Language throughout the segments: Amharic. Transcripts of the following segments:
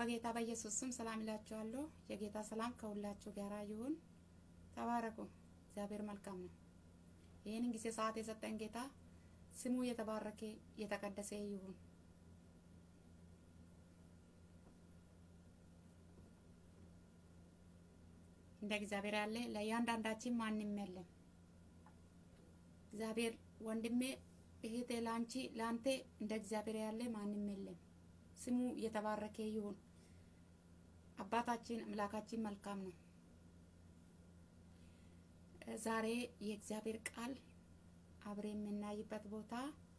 በጌታ በኢየሱስ ስም ሰላም እላችኋለሁ። የጌታ ሰላም ከሁላችሁ ጋር ይሁን። ተባረኩ። እግዚአብሔር መልካም ነው። ይህንን ጊዜ ሰዓት የሰጠን ጌታ ስሙ የተባረከ የተቀደሰ ይሁን። እንደ እግዚአብሔር ያለ ለእያንዳንዳችን ማንም የለም። እግዚአብሔር ወንድሜ፣ እህቴ፣ ለአንቺ ለአንተ እንደ እግዚአብሔር ያለ ማንም የለም። ስሙ የተባረከ ይሁን። አባታችን አምላካችን መልካም ነው። ዛሬ የእግዚአብሔር ቃል አብሬ የምናይበት ቦታ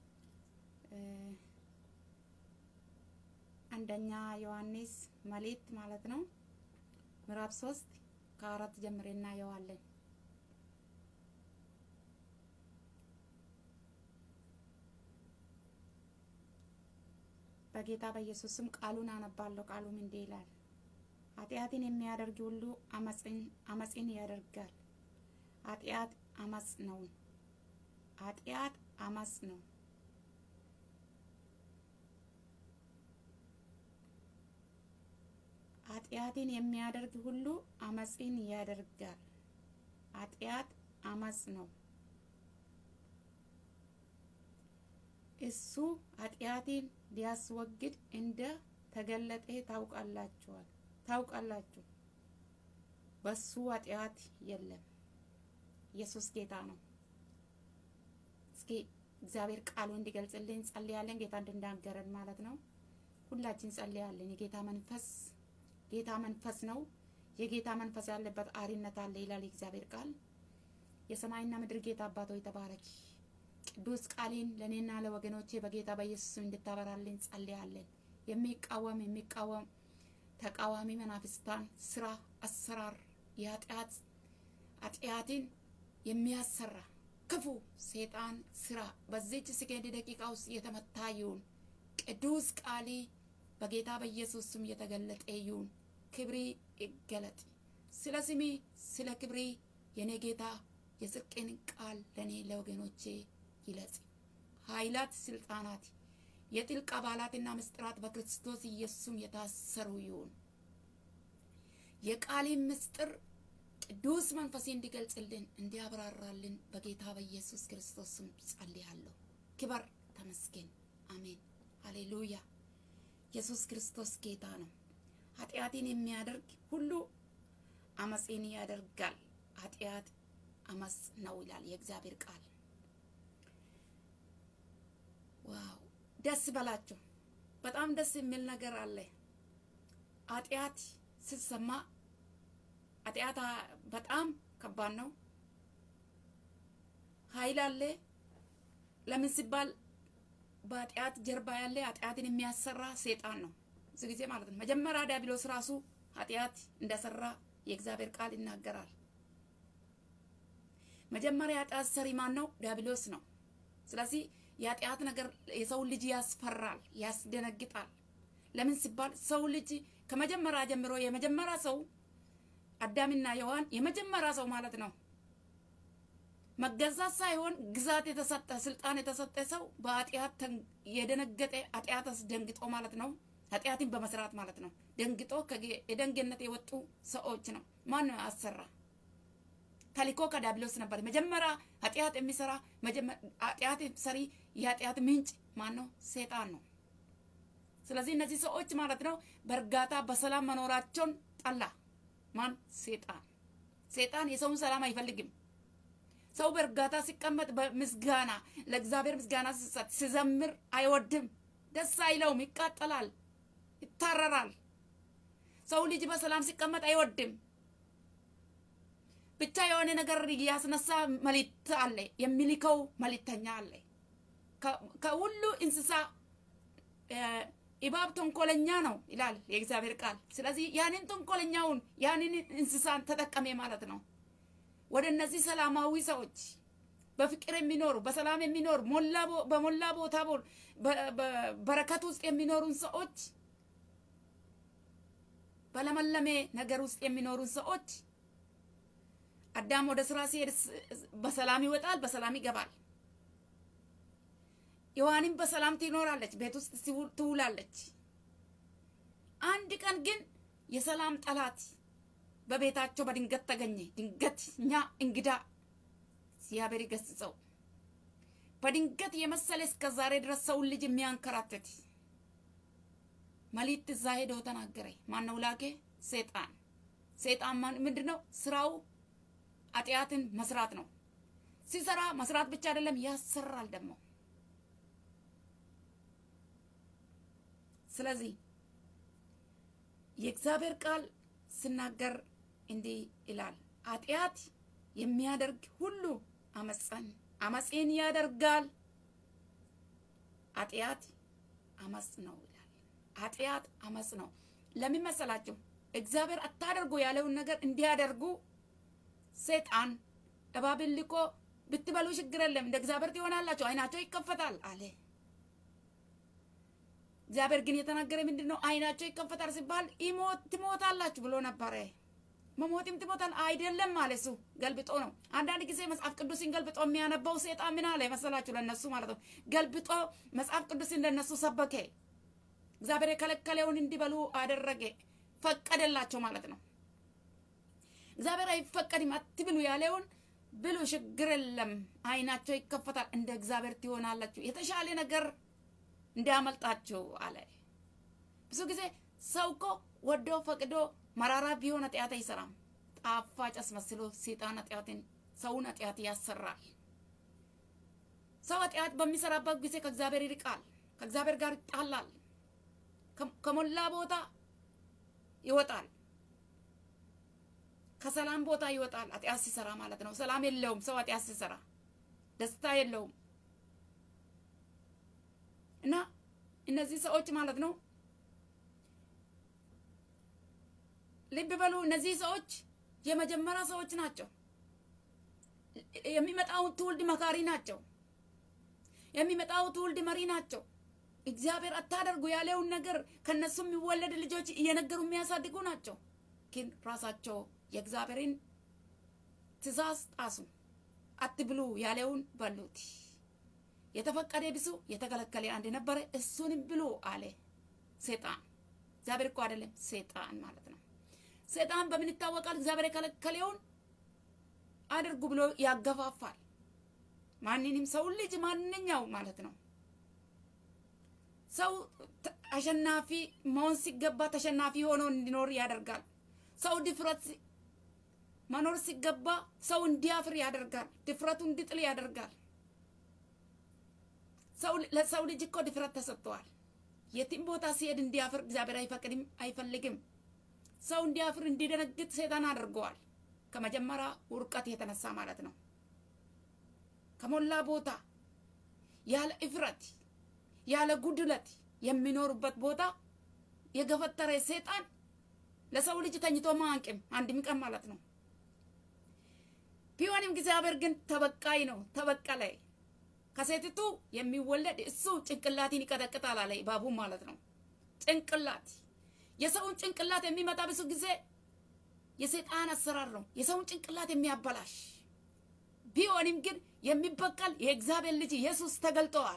አንደኛ ዮሐንስ መልእክት ማለት ነው ምዕራፍ ሶስት ከአራት ጀምሬ እናየዋለን። በጌታ በኢየሱስ ስም ቃሉን አነባለሁ። ቃሉም እንዲህ ይላል፣ ኃጢአትን የሚያደርግ ሁሉ አመፅን ያደርጋል። ኃጢአት አመፅ ነው። ኃጢአት አመፅ ነው። ኃጢአትን የሚያደርግ ሁሉ አመፅን ያደርጋል። ኃጢአት አመፅ ነው። እሱ ኃጢአትን ሊያስወግድ እንደ ተገለጠ ታውቃላችኋል ታውቃላችሁ። በሱ ኃጢአት የለም። ኢየሱስ ጌታ ነው። እስኪ እግዚአብሔር ቃሉ እንዲገልጽልን ጸልያለን። ጌታ እንድናገረን ማለት ነው። ሁላችን ጸልያለን። የጌታ መንፈስ ጌታ መንፈስ ነው። የጌታ መንፈስ ያለበት አሪነት አለ ይላል የእግዚአብሔር ቃል። የሰማይና ምድር ጌታ አባት ሆይ ተባረክ። ቅዱስ ቃሊን ለእኔና ለወገኖቼ በጌታ በኢየሱስ እንድታበራልን ጸልያለን። የሚቃወም የሚቃወም ተቃዋሚ መናፍስታን ስራ፣ አሰራር የኃጢአት ኃጢአትን የሚያሰራ ክፉ ሴጣን ስራ በዚች ሰከንድ ደቂቃ ውስጥ የተመታ ይሁን። ቅዱስ ቃሊ በጌታ በኢየሱስ ስም የተገለጠ ይሁን። ክብሪ ይገለጥ። ስለ ስሚ ስለ ክብሪ የኔ ጌታ የጽድቅን ቃል ለእኔ ለወገኖቼ ይለጽ። ኃይላት፣ ስልጣናት፣ የጥልቅ አባላትና ምስጢራት በክርስቶስ ኢየሱስም የታሰሩ ይሁን። የቃሊን ምስጢር ቅዱስ መንፈሴ እንዲገልጽልን እንዲያብራራልን በጌታ በኢየሱስ ክርስቶስ ስም ጸልያለሁ። ክበር ተመስገን። አሜን። ሃሌሉያ። ኢየሱስ ክርስቶስ ጌታ ነው። ኃጢአትን የሚያደርግ ሁሉ አመፅን ያደርጋል። ኃጢአት አመፅ ነው ይላል የእግዚአብሔር ቃል። ዋው! ደስ በላቸው። በጣም ደስ የሚል ነገር አለ። ኃጢአት ስትሰማ ኃጢአት በጣም ከባድ ነው። ኃይል አለ። ለምን ሲባል በኃጢአት ጀርባ ያለ ኃጢአትን የሚያሰራ ሴጣን ነው። ብዙ ጊዜ ማለት ነው። መጀመሪያ ዲያብሎስ ራሱ ኃጢአት እንደሰራ የእግዚአብሔር ቃል ይናገራል። መጀመሪያ ኃጢአት ሰሪ ማን ነው? ዲያብሎስ ነው። ስለዚህ የኃጢአት ነገር የሰው ልጅ ያስፈራል፣ ያስደነግጣል። ለምን ሲባል ሰው ልጅ ከመጀመሪያ ጀምሮ የመጀመሪያ ሰው አዳምና ሔዋን የመጀመሪያ ሰው ማለት ነው። መገዛት ሳይሆን ግዛት የተሰጠ ስልጣን የተሰጠ ሰው በኃጢአት የደነገጠ ኃጢአት አስደንግጦ ማለት ነው። ኃጢአትን በመስራት ማለት ነው። ደንግጦ ከኤደን ገነት የወጡ ሰዎች ነው። ማን ነው አሰራ? ተልእኮ ከዲያብሎስ ነበር። መጀመሪያ ኃጢአት የሚሰራ ኃጢአት ሰሪ የኃጢአት ምንጭ ማን ነው? ሴጣን ነው። ስለዚህ እነዚህ ሰዎች ማለት ነው በእርጋታ በሰላም መኖራቸውን ጠላ። ማን? ሴጣን። ሴጣን የሰውን ሰላም አይፈልግም። ሰው በእርጋታ ሲቀመጥ በምስጋና ለእግዚአብሔር ምስጋና ሲሰጥ ሲዘምር አይወድም፣ ደስ አይለውም፣ ይቃጠላል፣ ይታረራል። ሰው ልጅ በሰላም ሲቀመጥ አይወድም። ብቻ የሆነ ነገር ያስነሳ መልእክት አለ፣ የሚልከው መልእክተኛ አለ። ከሁሉ እንስሳ እባብ ተንኮለኛ ነው ይላል የእግዚአብሔር ቃል። ስለዚህ ያንን ተንኮለኛውን ያንን እንስሳን ተጠቀሜ ማለት ነው ወደ እነዚህ ሰላማዊ ሰዎች በፍቅር የሚኖሩ በሰላም የሚኖሩ በሞላ ቦታ በረከት ውስጥ የሚኖሩን ሰዎች በለመለሜ ነገር ውስጥ የሚኖሩን ሰዎች አዳም ወደ ስራ ሲሄድ በሰላም ይወጣል፣ በሰላም ይገባል። ሔዋንም በሰላም ትኖራለች፣ ቤት ውስጥ ትውላለች። አንድ ቀን ግን የሰላም ጠላት በቤታቸው በድንገት ተገኘ። ድንገት እኛ እንግዳ እግዚአብሔር ይገስጸው። በድንገት የመሰለ እስከ ዛሬ ድረስ ሰውን ልጅ የሚያንከራትት መሊት እዛ ሄደው ተናገረ። ማነው ላኬ? ሴጣን። ሴጣን ምንድን ነው ስራው? ኃጢአትን መስራት ነው። ሲሰራ መስራት ብቻ አይደለም ያሰራል ደግሞ። ስለዚህ የእግዚአብሔር ቃል ስናገር እንዲህ ይላል፣ ኃጢአት የሚያደርግ ሁሉ አመፀን አመፄን ያደርጋል። ኃጢአት አመፅ ነው ይላል። ኃጢአት አመፅ ነው። ለምን መሰላችሁ? እግዚአብሔር አታደርጉ ያለውን ነገር እንዲያደርጉ ሰይጣን እባብን ልኮ ብትበሉ ችግር የለም እንደ እግዚአብሔር ትሆናላችሁ፣ አይናቸው ይከፈታል አለ። እግዚአብሔር ግን የተናገረ ምንድን ነው? አይናቸው ይከፈታል ሲባል ትሞታላችሁ ብሎ ነበረ። መሞትም ትሞታል አይደለም አለ። እሱ ገልብጦ ነው። አንዳንድ ጊዜ መጽሐፍ ቅዱስን ገልብጦ የሚያነባው ሴጣን ምን አለ መሰላችሁ? ለነሱ ማለት ነው። ገልብጦ መጽሐፍ ቅዱስን ለነሱ ሰበከ። እግዚአብሔር የከለከለውን እንዲበሉ አደረገ፣ ፈቀደላቸው ማለት ነው። እግዚአብሔር አይፈቀድም አትብሉ ያለውን ብሉ፣ ችግር የለም አይናቸው ይከፈታል፣ እንደ እግዚአብሔር ትሆናላችሁ፣ የተሻለ ነገር እንዲያመልጣችሁ አለ። ብዙ ጊዜ ሰው እኮ ወዶ ፈቅዶ መራራ ቢሆን ኃጢአት አይሰራም። ጣፋጭ አስመስሎ ሴጣን ኃጢአትን ሰውን ኃጢአት ያሰራል። ሰው ኃጢአት በሚሰራበት ጊዜ ከእግዚአብሔር ይርቃል፣ ከእግዚአብሔር ጋር ይጣላል፣ ከሞላ ቦታ ይወጣል፣ ከሰላም ቦታ ይወጣል። ኃጢአት ሲሰራ ማለት ነው። ሰላም የለውም ሰው ኃጢአት ሲሰራ ደስታ የለውም። እና እነዚህ ሰዎች ማለት ነው ልብ በሉ። እነዚህ ሰዎች የመጀመሪያ ሰዎች ናቸው። የሚመጣውን ትውልድ መካሪ ናቸው። የሚመጣው ትውልድ መሪ ናቸው። እግዚአብሔር አታደርጉ ያለውን ነገር ከነሱ የሚወለድ ልጆች እየነገሩ የሚያሳድጉ ናቸው። ግን ራሳቸው የእግዚአብሔርን ትእዛዝ ጣሱ። አትብሉ ያለውን በሉት። የተፈቀደ ብሱ፣ የተከለከለ አንድ ነበረ፣ እሱንም ብሉ አለ ሴጣን። እግዚአብሔር እኮ አይደለም ሴጣን ማለት ነው። ሴጣን በምን ይታወቃል? እግዚአብሔር የከለከለውን አድርጉ ብሎ ያገፋፋል። ማንንም ሰው ልጅ ማንኛው ማለት ነው። ሰው አሸናፊ መሆን ሲገባ ተሸናፊ ሆኖ እንዲኖር ያደርጋል። ሰው ድፍረት መኖር ሲገባ ሰው እንዲያፍር ያደርጋል። ድፍረቱ እንዲጥል ያደርጋል። ሰው ለሰው ልጅ እኮ ድፍረት ተሰጥተዋል። የትም ቦታ ሲሄድ እንዲያፍር እግዚአብሔር አይፈቅድም፣ አይፈልግም። ሰው እንዲያፍር እንዲደነግጥ ሰይጣን አድርገዋል። ከመጀመሪያ ውርቀት የተነሳ ማለት ነው። ከሞላ ቦታ ያለ እፍረት ያለ ጉድለት የሚኖሩበት ቦታ የገፈተረ ሰይጣን ለሰው ልጅ ተኝቶ ማንቅም አንድም ቀን ማለት ነው። ቢሆንም እግዚአብሔር ግን ተበቃይ ነው። ተበቀለ። ከሴቲቱ የሚወለድ እሱ ጭንቅላትን ይቀጠቅጣል አለ ባቡ ማለት ነው። ጭንቅላት የሰውን ጭንቅላት የሚመጣ ብዙ ጊዜ የሰይጣን አሰራር ነው። የሰውን ጭንቅላት የሚያበላሽ ቢሆንም ግን የሚበቀል የእግዚአብሔር ልጅ ኢየሱስ ተገልጠዋል።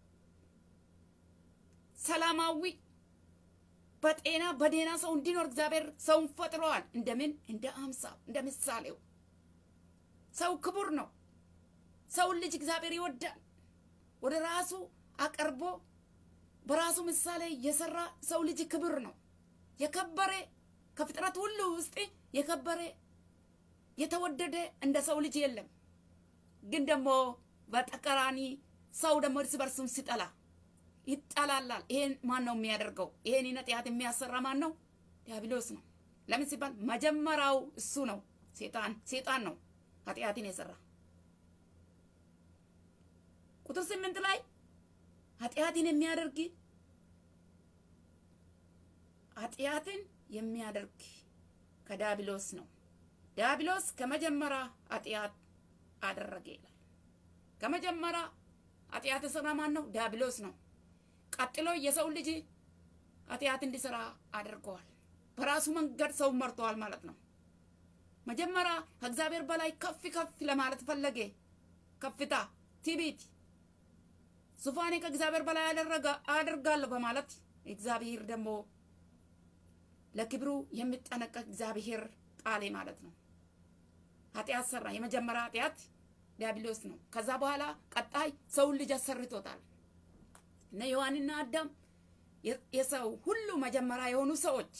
ሰላማዊ በጤና በዴና ሰው እንዲኖር እግዚአብሔር ሰውን ፈጥረዋል። እንደምን እንደ አምሳው እንደ ምሳሌው ሰው ክቡር ነው። ሰውን ልጅ እግዚአብሔር ይወዳል። ወደ ራሱ አቀርቦ በራሱ ምሳሌ የሰራ ሰው ልጅ ክብር ነው። የከበረ ከፍጥረት ሁሉ ውስጥ የከበረ የተወደደ እንደ ሰው ልጅ የለም። ግን ደግሞ በተቃራኒ ሰው ደግሞ እርስ በርሱም ሲጠላ ይጠላላል። ይሄን ማን ነው የሚያደርገው? ይሄን ኃጢአት የሚያሰራ ማን ነው? ዲያብሎስ ነው። ለምን ሲባል መጀመሪያው እሱ ነው። ሴጣን ሴጣን ነው ኃጢአትን የሰራ ቁጥር ስምንት ላይ ኃጢአትን የሚያደርግ ኃጢአትን የሚያደርግ ከዲያብሎስ ነው። ዲያብሎስ ከመጀመሪያ ኃጢአት አደረገ ይላል። ከመጀመሪያ ኃጢአት የሰራ ማን ነው? ዲያብሎስ ነው። ቀጥሎ የሰው ልጅ ኃጢአት እንዲሰራ አድርገዋል። በራሱ መንገድ ሰው መርተዋል ማለት ነው። መጀመሪያ ከእግዚአብሔር በላይ ከፍ ከፍ ለማለት ፈለገ። ከፍታ፣ ትዕቢት፣ ዙፋኔ ከእግዚአብሔር በላይ አደረገ አደርጋለሁ በማለት እግዚአብሔር ደግሞ ለክብሩ የሚጠነቀቅ እግዚአብሔር ጣሌ ማለት ነው። ኃጢአት ሰራ። የመጀመሪያ ኃጢአት ዲያብሎስ ነው። ከዛ በኋላ ቀጣይ ሰውን ልጅ አሰርቶታል። እነ ሔዋንና አዳም የሰው ሁሉ መጀመሪያ የሆኑ ሰዎች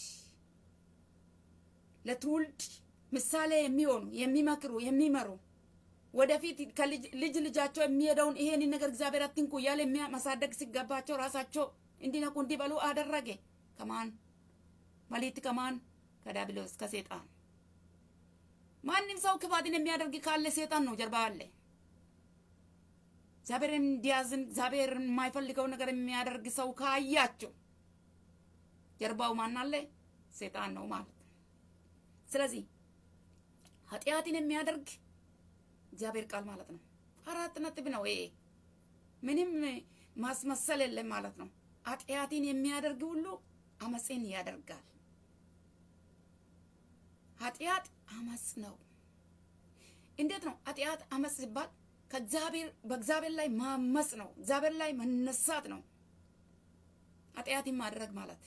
ለትውልድ ምሳሌ የሚሆኑ የሚመክሩ፣ የሚመሩ ወደፊት ልጅ ልጃቸው የሚሄደውን ይሄን ነገር እግዚአብሔር አትንኩ እያለ ማሳደግ ሲገባቸው ራሳቸው እንዲነቁ እንዲበሉ አደረገ። ከማን መሊት ከማን ከዲያብሎስ ከሴጣን። ማንም ሰው ክፋትን የሚያደርግ ካለ ሴጣን ነው ጀርባ አለ። እግዚአብሔርን እንዲያዝን እግዚአብሔር የማይፈልገው ነገር የሚያደርግ ሰው ካያቸው ጀርባው ማን አለ? ሴጣን ነው ማለት ነው። ስለዚህ ኃጢአትን የሚያደርግ እግዚአብሔር ቃል ማለት ነው። አራት ነጥብ ነው ይሄ። ምንም ማስመሰል የለም ማለት ነው። ኃጢአትን የሚያደርግ ሁሉ አመፅን ያደርጋል። ኃጢአት አመፅ ነው። እንዴት ነው ኃጢአት አመፅ ሲባል? ከእግዚአብሔር በእግዚአብሔር ላይ ማመፅ ነው። እግዚአብሔር ላይ መነሳት ነው ኃጢአትን ማድረግ ማለት።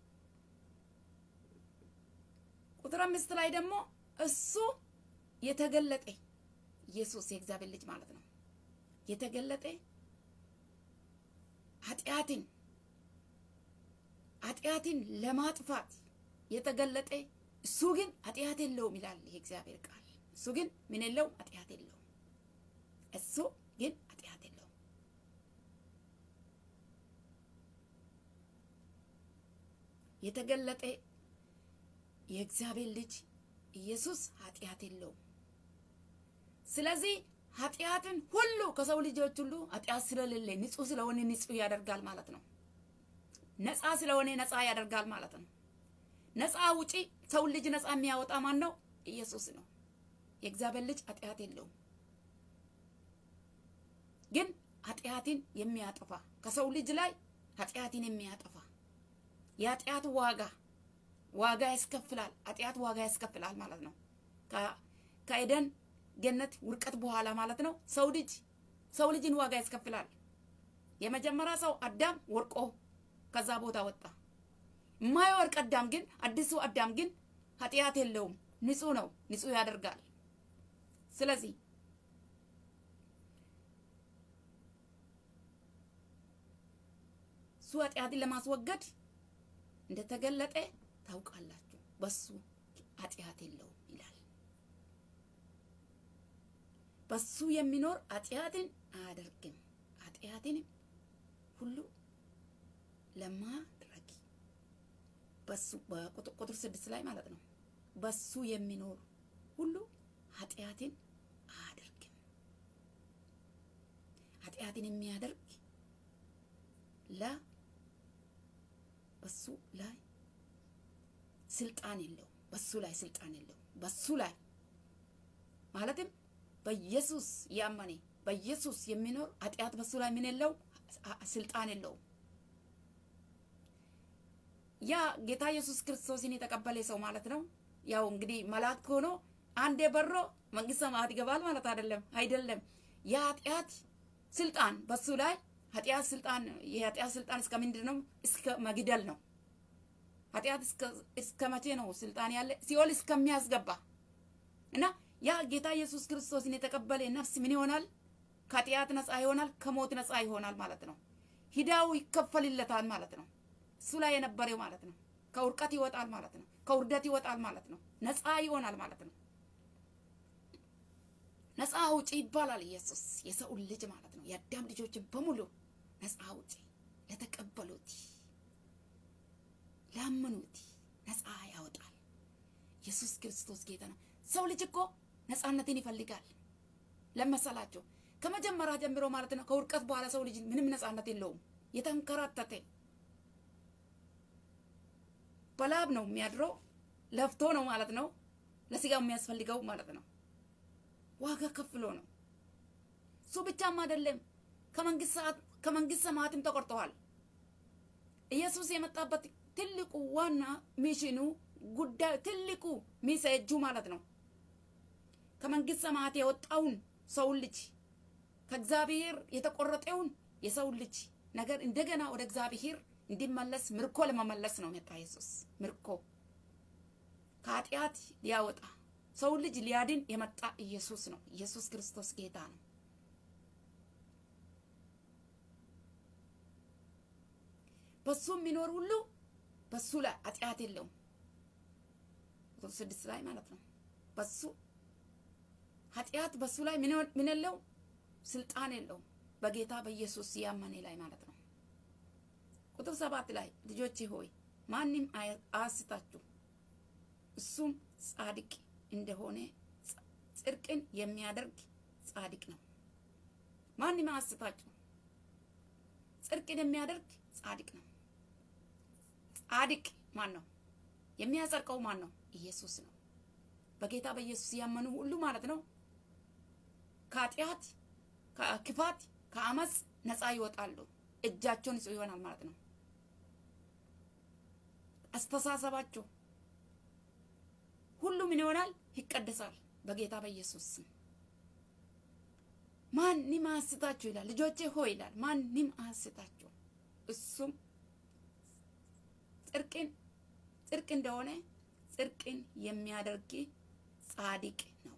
ቁጥር አምስት ላይ ደግሞ እሱ የተገለጠ ኢየሱስ የእግዚአብሔር ልጅ ማለት ነው። የተገለጠ ኃጢአትን ኃጢአትን ለማጥፋት የተገለጠ እሱ ግን ኃጢአት የለውም ይላል ይሄ እግዚአብሔር ቃል። እሱ ግን ምን የለውም? ኃጢአት የለውም። እሱ ግን ኃጢአት የለውም። የተገለጠ የእግዚአብሔር ልጅ ኢየሱስ ኃጢአት የለውም። ስለዚህ ኃጢአትን ሁሉ ከሰው ልጆች ሁሉ ኃጢአት ስለሌለ ንጹህ ስለሆነ ንጹህ ያደርጋል ማለት ነው። ነፃ ስለሆነ ነፃ ያደርጋል ማለት ነው። ነፃ ውጪ ሰውን ልጅ ነፃ የሚያወጣ ማን ነው? ኢየሱስ ነው። የእግዚአብሔር ልጅ ኃጢአት የለውም። ግን ኃጢአትን የሚያጠፋ ከሰው ልጅ ላይ ኃጢአትን የሚያጠፋ የኃጢአት ዋጋ ዋጋ ያስከፍላል። ኃጢአት ዋጋ ያስከፍላል ማለት ነው። ከኤደን ገነት ውድቀት በኋላ ማለት ነው። ሰው ልጅ ሰው ልጅን ዋጋ ያስከፍላል። የመጀመሪያ ሰው አዳም ወርቆ ከዛ ቦታ ወጣ። የማይወርቅ አዳም ግን አዲሱ አዳም ግን ኃጢአት የለውም፣ ንጹህ ነው፣ ንጹህ ያደርጋል። ስለዚህ እሱ ኃጢአትን ለማስወገድ እንደተገለጠ ታውቃላችሁ። በሱ ኃጢአት የለውም ይላል። በሱ የሚኖር ኃጢአትን አያደርግም። ኃጢአትንም ሁሉ ለማድረግ በሱ በቁጥር ስድስት ላይ ማለት ነው። በሱ የሚኖር ሁሉ ኃጢአትን አያደርግም። ኃጢአትን የሚያደርግ ለ በሱ ላይ ስልጣን የለውም። በሱ ላይ ስልጣን የለውም። በሱ ላይ ማለትም በኢየሱስ ያመነ በኢየሱስ የሚኖር ኃጢአት በሱ ላይ ምን የለው ስልጣን የለውም። ያ ጌታ ኢየሱስ ክርስቶስን የተቀበለ ሰው ማለት ነው። ያው እንግዲህ መላእክት ሆኖ አንዴ በሮ መንግስተ ሰማያት ይገባል ማለት አይደለም። አይደለም የኃጢአት ስልጣን በሱ ላይ ኃጢአት ስልጣን የኃጢአት ስልጣን እስከ ምንድን ነው? እስከ መግደል ነው። ኃጢአት እስከ መቼ ነው ስልጣን ያለ? ሲኦል እስከሚያስገባ እና ያ ጌታ ኢየሱስ ክርስቶስን የተቀበለ ነፍስ ምን ይሆናል? ከኃጢአት ነፃ ይሆናል፣ ከሞት ነፃ ይሆናል ማለት ነው። ሂዳው ይከፈልለታል ማለት ነው። እሱ ላይ የነበረው ማለት ነው። ከውርቀት ይወጣል ማለት ነው። ከውርደት ይወጣል ማለት ነው። ነፃ ይሆናል ማለት ነው። ነፃ አውጪ ይባላል ኢየሱስ የሰውን ልጅ ማለት ነው። የአዳም ልጆችን በሙሉ ነፃ አውጪ ለተቀበሉት ላመኑት ነፃ ያወጣል። ኢየሱስ ክርስቶስ ጌታ ነው። ሰው ልጅ እኮ ነፃነትን ይፈልጋል። ለመሰላቸው ከመጀመሪያ ጀምሮ ማለት ነው። ከውድቀት በኋላ ሰው ልጅ ምንም ነፃነት የለውም። የተንከራተተ በላብ ነው የሚያድረው። ለፍቶ ነው ማለት ነው። ለስጋው የሚያስፈልገው ማለት ነው። ዋጋ ከፍሎ ነው። እሱ ብቻም አይደለም፣ ከመንግስት ሰማያትም ተቆርጠዋል። ኢየሱስ የመጣበት ትልቁ ዋና ሚሽኑ ጉዳዩ ትልቁ ሚሴጁ ማለት ነው ከመንግስት ሰማያት የወጣውን ሰውን ልጅ ከእግዚአብሔር የተቆረጠውን የሰውን ልጅ ነገር እንደገና ወደ እግዚአብሔር እንዲመለስ ምርኮ ለመመለስ ነው መጣ ኢየሱስ። ምርኮ ከኃጢአት ሊያወጣ ሰው ልጅ ሊያድን የመጣ ኢየሱስ ነው። ኢየሱስ ክርስቶስ ጌታ ነው። በሱ የሚኖር ሁሉ በሱ ላይ ኃጢአት የለውም። ቁጥር ስድስት ላይ ማለት ነው። በሱ ኃጢአት በሱ ላይ ምን የለው ስልጣን የለውም። በጌታ በኢየሱስ ያመኔ ላይ ማለት ነው። ቁጥር ሰባት ላይ ልጆቼ ሆይ ማንም አያስታችሁ፣ እሱም ጻድቅ እንደሆነ ጽድቅን የሚያደርግ ጻድቅ ነው። ማንም አያስታችሁ፣ ጽድቅን የሚያደርግ ጻድቅ ነው። ጻድቅ ማን ነው? የሚያጸድቀው ማን ነው? ኢየሱስ ነው። በጌታ በኢየሱስ ያመኑ ሁሉ ማለት ነው ከኃጢአት፣ ከክፋት፣ ከአመፅ ነፃ ይወጣሉ። እጃቸውን ንጹህ ይሆናል ማለት ነው። አስተሳሰባቸው ሁሉ ምን ይሆናል? ይቀደሳል በጌታ በኢየሱስ ስም። ማንም አያስታችሁ ይላል። ልጆቼ ሆይ ይላል። ማንም አያስታችሁ እሱም ጽድቅን ጽድቅ እንደሆነ ጽድቅን የሚያደርግ ጻድቅ ነው።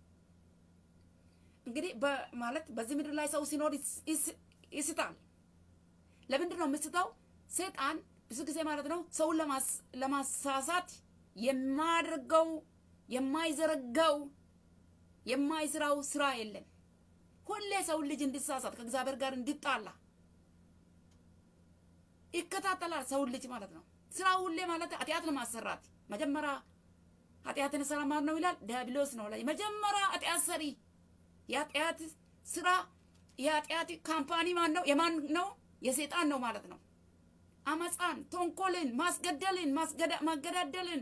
እንግዲህ ማለት በዚህ ምድር ላይ ሰው ሲኖር ይስታል። ለምንድን ነው የምስተው? ሰይጣን ብዙ ጊዜ ማለት ነው ሰውን ለማሳሳት የማያደርገው የማይዘረጋው የማይስራው ስራ የለም። ሁሌ ሰውን ልጅ እንዲሳሳት ከእግዚአብሔር ጋር እንዲጣላ ይከታተላል። ሰውን ልጅ ማለት ነው ስራ ሁሌ ማለት ኃጢአት ለማሰራት መጀመሪያ ኃጢአትን ስራ ማን ነው ይላል? ዲያብሎስ ነው ላይ መጀመሪያ ኃጢአት ሰሪ የኃጢአት ስራ የኃጢአት ካምፓኒ ማን ነው? የማን ነው? የሰይጣን ነው ማለት ነው። አመፃን፣ ተንኮልን፣ ማስገደልን፣ ማገዳደልን፣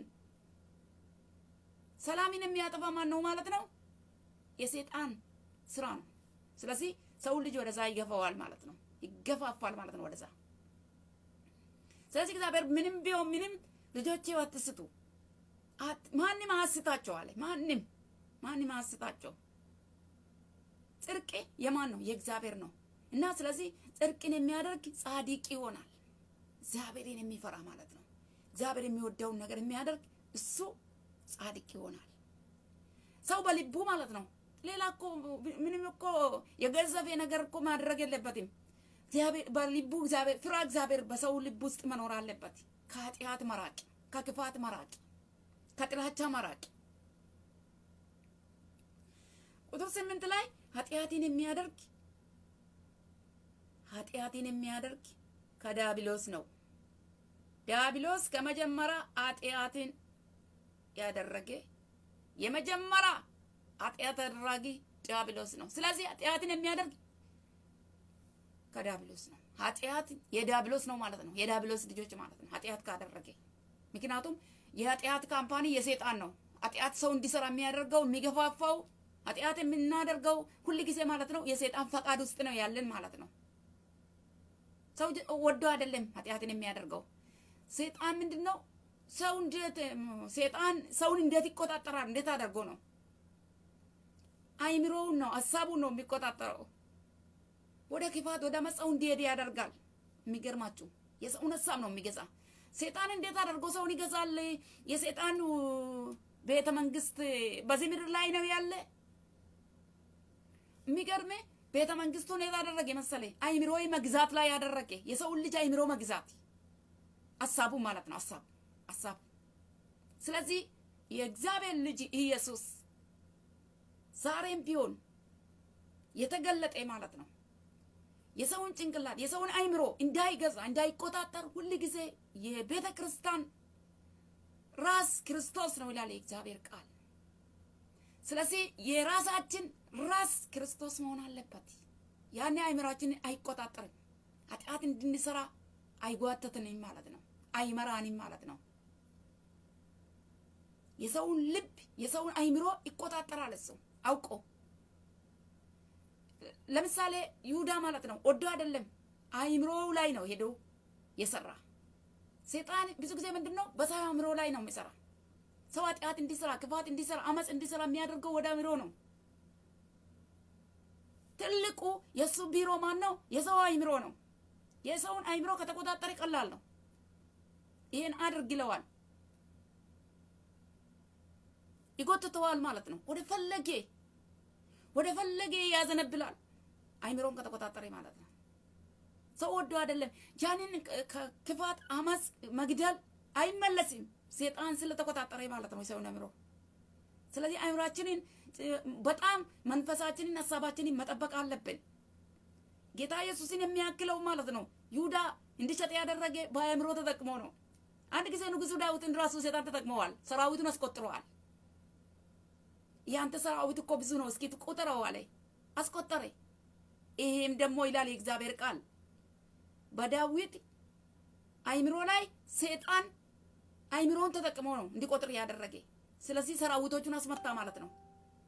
ሰላምን የሚያጠፋ ማን ነው ማለት ነው? የሰይጣን ስራ ነው። ስለዚህ ሰውን ልጅ ወደዛ ይገፋዋል ማለት ነው። ይገፋፋል ማለት ነው ወደዛ ስለዚህ እግዚአብሔር ምንም ቢሆን ምንም ልጆቼ አትስቱ፣ ማንም አያስታቸው አለ። ማንም ማንም አያስታቸው። ጽድቅ የማን ነው? የእግዚአብሔር ነው። እና ስለዚህ ጽድቅን የሚያደርግ ጻድቅ ይሆናል። እግዚአብሔርን የሚፈራ ማለት ነው። እግዚአብሔር የሚወደውን ነገር የሚያደርግ እሱ ጻድቅ ይሆናል። ሰው በልቡ ማለት ነው። ሌላ እኮ ምንም እኮ የገዘፈ ነገር እኮ ማድረግ የለበትም። እግዚአብሔር በልቡ እግዚአብሔር ፍራ እግዚአብሔር በሰው ልብ ውስጥ መኖር አለበት። ከኃጢአት መራቅ፣ ከክፋት መራቅ፣ ከጥላቻ መራቅ። ቁጥር ስምንት ላይ ኃጢአትን የሚያደርግ ኃጢአትን የሚያደርግ ከዲያብሎስ ነው። ዲያብሎስ ከመጀመሪያ ኃጢአትን ያደረገ የመጀመሪያ ኃጢአት አድራጊ ዲያብሎስ ነው። ስለዚህ ኃጢአትን የሚያደርግ ከዲያብሎስ ነው። ኃጢአት የዲያብሎስ ነው ማለት ነው። የዲያብሎስ ልጆች ማለት ነው። ኃጢአት ካደረገ ምክንያቱም የኃጢአት ካምፓኒ የሴጣን ነው። ኃጢአት ሰው እንዲሰራ የሚያደርገው የሚገፋፋው ኃጢአት የምናደርገው ሁል ጊዜ ማለት ነው የሴጣን ፈቃድ ውስጥ ነው ያለን ማለት ነው። ሰው ወዶ አይደለም ኃጢአትን የሚያደርገው። ሴጣን ምንድን ነው? ሰው እንዴት ሴጣን ሰውን እንዴት ይቆጣጠራል? እንዴት አድርጎ ነው? አይምሮውን ነው ሀሳቡን ነው የሚቆጣጠረው። ወደ ክፋት ወደ መጻው እንዲሄድ ያደርጋል። የሚገርማችሁ የሰውን ሀሳብ ነው የሚገዛ። ሴጣን እንዴት አድርጎ ሰውን ይገዛል? የሴጣን ቤተ መንግስት በዚህ ምድር ላይ ነው ያለ። የሚገርም ቤተ መንግስቱን የት አደረገ መሰለ? አይምሮ መግዛት ላይ ያደረገ የሰውን ልጅ አይምሮ መግዛት ሀሳቡ ማለት ነው። ሀሳብ ሀሳብ። ስለዚህ የእግዚአብሔር ልጅ ኢየሱስ ዛሬም ቢሆን የተገለጠ ማለት ነው የሰውን ጭንቅላት የሰውን አይምሮ እንዳይገዛ እንዳይቆጣጠር ሁል ጊዜ የቤተ ክርስቲያን ራስ ክርስቶስ ነው ይላል የእግዚአብሔር ቃል። ስለዚህ የራሳችን ራስ ክርስቶስ መሆን አለበት። ያኔ አይምራችንን አይቆጣጠርም። ኃጢአት እንድንሰራ አይጓተትንም ማለት ነው። አይመራንም ማለት ነው። የሰውን ልብ የሰውን አይምሮ ይቆጣጠራል እሱ አውቆ ለምሳሌ ይሁዳ ማለት ነው ወዶ አይደለም አይምሮው ላይ ነው ሄዶ የሰራ። ሴጣን ብዙ ጊዜ ምንድን ነው በሰው አእምሮ ላይ ነው የሚሰራ። ሰው ኃጢአት እንዲሰራ፣ ክፋት እንዲሰራ፣ አመፅ እንዲሰራ የሚያደርገው ወደ አእምሮ ነው። ትልቁ የእሱ ቢሮ ማን ነው? የሰው አይምሮ ነው። የሰውን አይምሮ ከተቆጣጠረ ቀላል ነው። ይሄን አድርግ ይለዋል። ይጎትተዋል ማለት ነው። ወደ ፈለጌ ወደ ፈለጌ ያዘነብላል። አይምሮን ከተቆጣጠረ ማለት ነው። ሰው ወዶ አይደለም ያንን ክፋት፣ አመፅ፣ መግደል አይመለስም። ሴጣን ስለተቆጣጠረ ማለት ነው የሰውን አይምሮ። ስለዚህ አይምሯችንን በጣም መንፈሳችንን፣ ሀሳባችንን መጠበቅ አለብን። ጌታ ኢየሱስን የሚያክለው ማለት ነው ይሁዳ እንዲሸጥ ያደረገ በአእምሮ ተጠቅሞ ነው። አንድ ጊዜ ንጉሱ ዳዊትን ራሱ ሴጣን ተጠቅመዋል። ሰራዊቱን አስቆጥረዋል። ያንተ ሰራዊት እኮ ብዙ ነው፣ እስኪ ቁጥረው አለ። አስቆጠረ። ይሄም ደግሞ ይላል የእግዚአብሔር ቃል በዳዊት አይምሮ ላይ ሴጣን አይምሮን ተጠቅሞ ነው እንዲቆጥር ያደረገ። ስለዚህ ሰራዊቶቹን አስመታ ማለት ነው።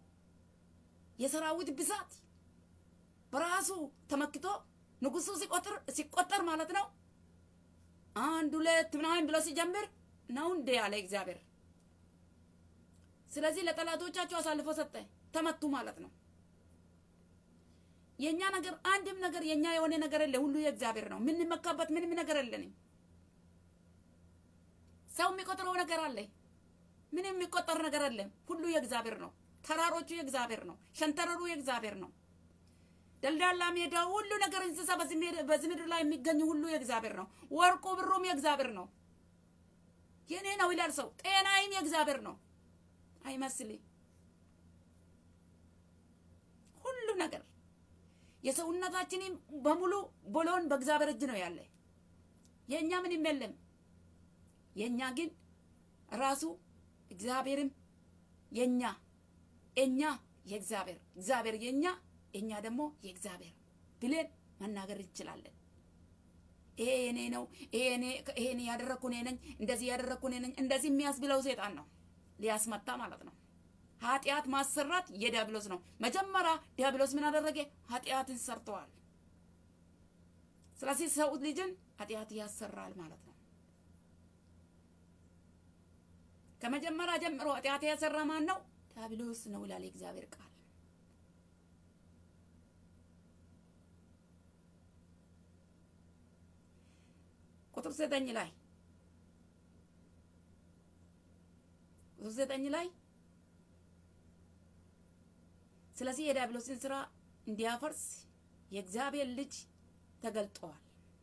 የሰራዊት ብዛት በራሱ ተመክቶ ንጉሱ ሲቆጥር ሲቆጠር ማለት ነው አንድ ሁለት ምናምን ብሎ ሲጀምር ነው እንደ ያለ እግዚአብሔር። ስለዚህ ለጠላቶቻቸው አሳልፎ ሰጠ፣ ተመቱ ማለት ነው። የኛ ነገር አንድም ነገር የኛ የሆነ ነገር የለ፣ ሁሉ የእግዚአብሔር ነው። የምንመካበት ምንም ነገር የለንም። ሰው የሚቆጥረው ነገር አለ፣ ምንም የሚቆጠር ነገር የለም። ሁሉ የእግዚአብሔር ነው። ተራሮቹ የእግዚአብሔር ነው። ሸንተረሩ የእግዚአብሔር ነው። ደልዳላ ሜዳ ሁሉ ነገር እንስሳ በዚህ ምድር ላይ የሚገኙ ሁሉ የእግዚአብሔር ነው። ወርቁ ብሩም የእግዚአብሔር ነው። የኔ ነው ይላል ሰው። ጤናይም የእግዚአብሔር ነው አይመስልም። ሁሉ ነገር የሰውነታችንም በሙሉ ቦሎን በእግዚአብሔር እጅ ነው ያለ። የእኛ ምንም የለም። የእኛ ግን ራሱ እግዚአብሔርም የኛ እኛ የእግዚአብሔር እግዚአብሔር የኛ እኛ ደግሞ የእግዚአብሔር ብለን መናገር እንችላለን። ይሄ የኔ ነው፣ ይሄን ያደረግኩ እኔ ነኝ፣ እንደዚህ ያደረግኩ እኔ ነኝ፣ እንደዚህ የሚያስብለው ሴጣን ነው ሊያስመታ ማለት ነው። ኃጢአት ማሰራት የዲያብሎስ ነው። መጀመሪያ ዲያብሎስ ምን አደረገ? ኃጢአትን ሰርተዋል። ስለዚህ ሰው ልጅን ኃጢአት ያሰራል ማለት ነው። ከመጀመሪያ ጀምሮ ኃጢአት ያሰራ ማን ነው? ዲያብሎስ ነው ይላል የእግዚአብሔር ቃል። ቁጥር ዘጠኝ ላይ ቁጥር ዘጠኝ ላይ ስለዚህ የዲያብሎስን ስራ እንዲያፈርስ የእግዚአብሔር ልጅ ተገልጠዋል።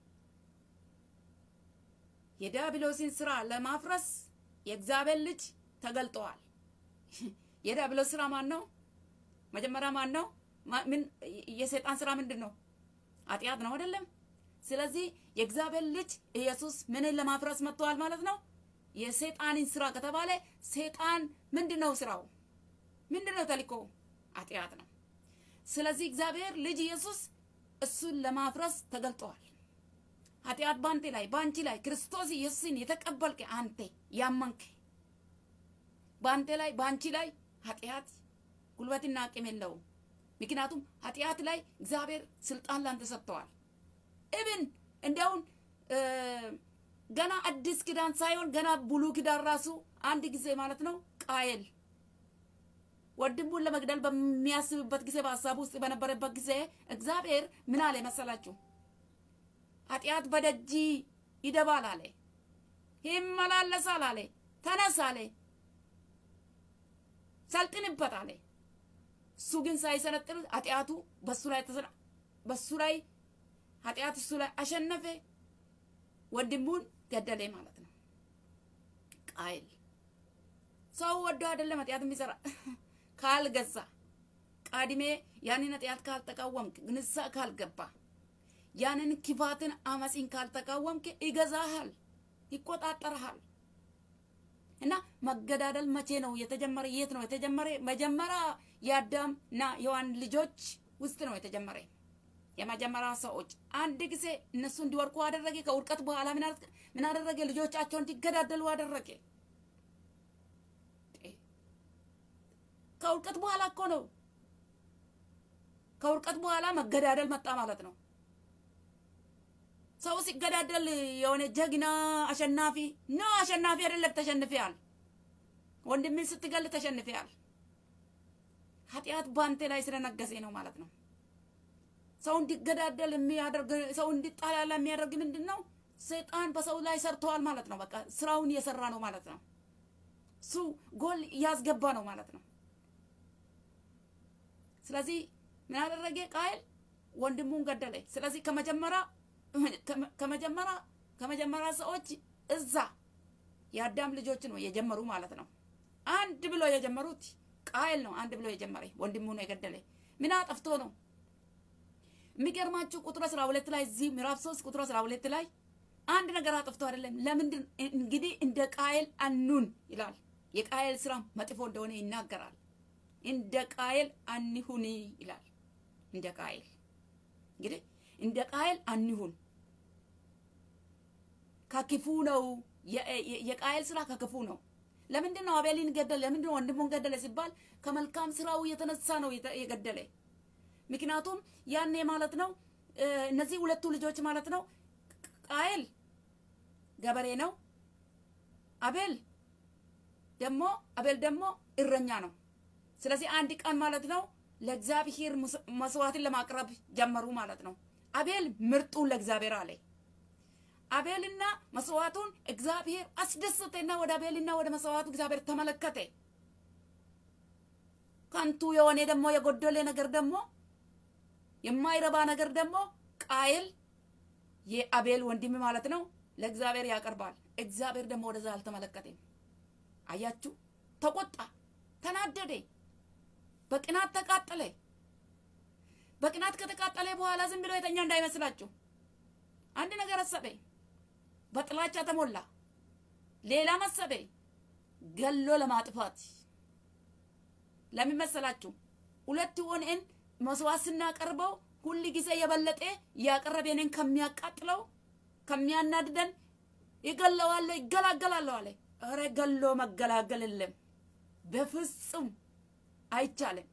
የዲያብሎስን ስራ ለማፍረስ የእግዚአብሔር ልጅ ተገልጠዋል። የዲያብሎስ ስራ ማን ነው? መጀመሪያ ማን ነው? ምን የሰይጣን ስራ ምንድን ነው? ኃጢአት ነው አይደለም? ስለዚህ የእግዚአብሔር ልጅ ኢየሱስ ምንን ለማፍረስ መጥተዋል ማለት ነው? የሰይጣንን ስራ ከተባለ ሰይጣን ምንድን ነው ስራው? ምንድን ነው ተልእኮው? ኃጢአት ነው። ስለዚህ እግዚአብሔር ልጅ ኢየሱስ እሱን ለማፍረስ ተገልጠዋል። ኃጢአት በአንተ ላይ በአንቺ ላይ ክርስቶስ ኢየሱስን የተቀበልክ አንተ ያመንክ በአንተ ላይ በአንቺ ላይ ኃጢአት ጉልበትና አቅም የለውም። ምክንያቱም ኃጢአት ላይ እግዚአብሔር ስልጣን ላንተ ሰጥተዋል። እብን እንዲያውን ገና አዲስ ኪዳን ሳይሆን ገና ብሉ ኪዳን ራሱ አንድ ጊዜ ማለት ነው ቃየል ወንድሙን ለመግደል በሚያስብበት ጊዜ በሀሳብ ውስጥ በነበረበት ጊዜ እግዚአብሔር ምን አለ መሰላችሁ? ኃጢአት በደጅ ይደባል አለ፣ ይመላለሳል አለ፣ ተነስ አለ፣ ሰልጥንበት አለ። እሱ ግን ሳይሰነጥር ኃጢአቱ በሱ ላይ በሱ ላይ ኃጢአት እሱ ላይ አሸነፈ፣ ወንድሙን ገደለ ማለት ነው። ቃይል ሰው ወዶ አይደለም ኃጢአት የሚሰራ ካልገዛ ቃድሜ ያንን ኃጢአት ካልተቃወምክ ንስሐ ካልገባ ያንን ክፋትን አመፅን ካልተቃወምክ ይገዛሃል፣ ይቆጣጠርሃል። እና መገዳደል መቼ ነው የተጀመረ? የት ነው የተጀመረ? መጀመሪያ የአዳምና የዋን ልጆች ውስጥ ነው የተጀመረ። የመጀመሪያ ሰዎች አንድ ጊዜ እነሱ እንዲወርቁ አደረገ። ከውድቀት በኋላ ምን አደረገ? ልጆቻቸውን እንዲገዳደሉ አደረገ። ከውድቀት በኋላ እኮ ነው። ከውድቀት በኋላ መገዳደል መጣ ማለት ነው። ሰው ሲገዳደል የሆነ ጀግና አሸናፊ ነው። አሸናፊ አይደለም፣ ተሸንፈያል። ወንድምን ስትገል ተሸንፈያል። ኃጢአት በአንተ ላይ ስለነገሰ ነው ማለት ነው። ሰው እንዲገዳደል የሚያደርግ ሰው እንዲጣላላ የሚያደርግ ምንድን ነው? ሰይጣን በሰው ላይ ሰርተዋል ማለት ነው። በቃ ስራውን እየሰራ ነው ማለት ነው። እሱ ጎል እያስገባ ነው ማለት ነው። ስለዚህ ምን አደረገ ቃየል? ወንድሙን ገደለ። ስለዚህ ከመጀመሪያ ከመጀመሪያ ከመጀመሪያ ሰዎች እዛ የአዳም ልጆች ነው የጀመሩ ማለት ነው። አንድ ብሎ የጀመሩት ቃየል ነው። አንድ ብሎ የጀመረ ወንድሙ ነው የገደለ። ምን አጠፍቶ ነው? የሚገርማችሁ ቁጥር አስራ ሁለት ላይ እዚህ ምዕራፍ ሶስት ቁጥር አስራ ሁለት ላይ አንድ ነገር አጥፍቶ አይደለም። ለምንድን እንግዲህ እንደ ቃየል አኑን ይላል። የቃየል ስራ መጥፎ እንደሆነ ይናገራል። እንደ ቃየል አንሁን ይላል። እንደ ቃየል እንግዲህ እንደ ቃየል አንሁን ከክፉ ነው። የቃየል ስራ ከክፉ ነው። ለምንድን ነው አቤልን ገደለ? ለምንድን ነው ወንድሙን ገደለ ሲባል ከመልካም ስራው የተነሳ ነው የገደለ። ምክንያቱም ያኔ ማለት ነው እነዚህ ሁለቱ ልጆች ማለት ነው ቃየል ገበሬ ነው። አቤል ደግሞ አቤል ደግሞ እረኛ ነው። ስለዚህ አንድ ቀን ማለት ነው ለእግዚአብሔር መስዋዕትን ለማቅረብ ጀመሩ ማለት ነው። አቤል ምርጡን ለእግዚአብሔር አለ። አቤልና መስዋዕቱን እግዚአብሔር አስደሰተና ወደ አቤልና ወደ መስዋዕቱ እግዚአብሔር ተመለከተ። ከንቱ የሆነ ደግሞ የጎደለ ነገር ደግሞ የማይረባ ነገር ደግሞ ቃየል የአቤል ወንድም ማለት ነው ለእግዚአብሔር ያቀርባል። እግዚአብሔር ደግሞ ወደዛ አልተመለከተም። አያችሁ፣ ተቆጣ፣ ተናደደ፣ በቅናት ተቃጠለ። በቅናት ከተቃጠለ በኋላ ዝም ብሎ የተኛ እንዳይመስላችሁ አንድ ነገር አሰበ። በጥላቻ ተሞላ። ሌላ መሰበ፣ ገሎ ለማጥፋት ለምን መሰላችሁ? ሁለት ሆነን መስዋዕት ስናቀርበው ሁል ጊዜ የበለጠ ያቀረበንን ከሚያቃጥለው ከሚያናድደን ይገለዋለሁ፣ ይገላገላለሁ አለ። እረ ገሎ መገላገል የለም፣ በፍጹም አይቻልም።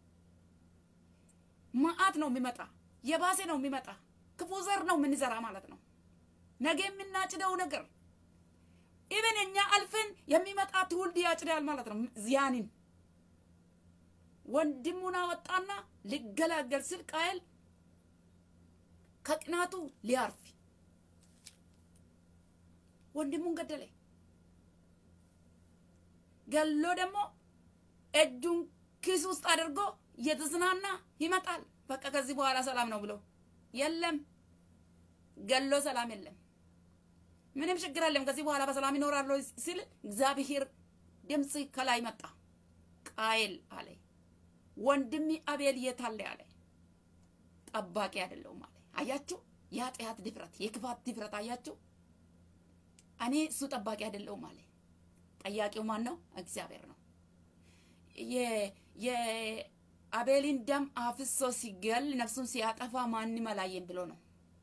መዓት ነው የሚመጣ፣ የባሴ ነው የሚመጣ። ክፉ ዘር ነው የምንዘራ ማለት ነው። ነገ የምናጭደው ነገር ኢቨን እኛ አልፈን የሚመጣ ትውልድ ያጭዳል ማለት ነው። ዚያንን ወንድሙን አወጣና ሊገላገል ስል ቃየል ከቅናቱ ሊያርፍ ወንድሙን ገደለ። ገሎ ደግሞ እጁን ኪስ ውስጥ አድርጎ እየተዝናና ይመጣል። በቃ ከዚህ በኋላ ሰላም ነው ብሎ የለም፣ ገሎ ሰላም የለም፣ ምንም ችግር የለም፣ ከዚህ በኋላ በሰላም ይኖራሉ ሲል እግዚአብሔር ድምፅ ከላይ መጣ። ቃየል አለ ወንድሜ አቤል የት አለ አለ። ጠባቂ አይደለሁም አለ። አያችሁ፣ የኃጢአት ድፍረት፣ የክፋት ድፍረት አያችሁ። እኔ እሱ ጠባቂ አይደለሁም አለ። ጠያቂው ማን ነው? እግዚአብሔር ነው። የአቤልን ደም አፍሶ ሲገል ነፍሱን ሲያጠፋ ማንም አላየም ብሎ ነው።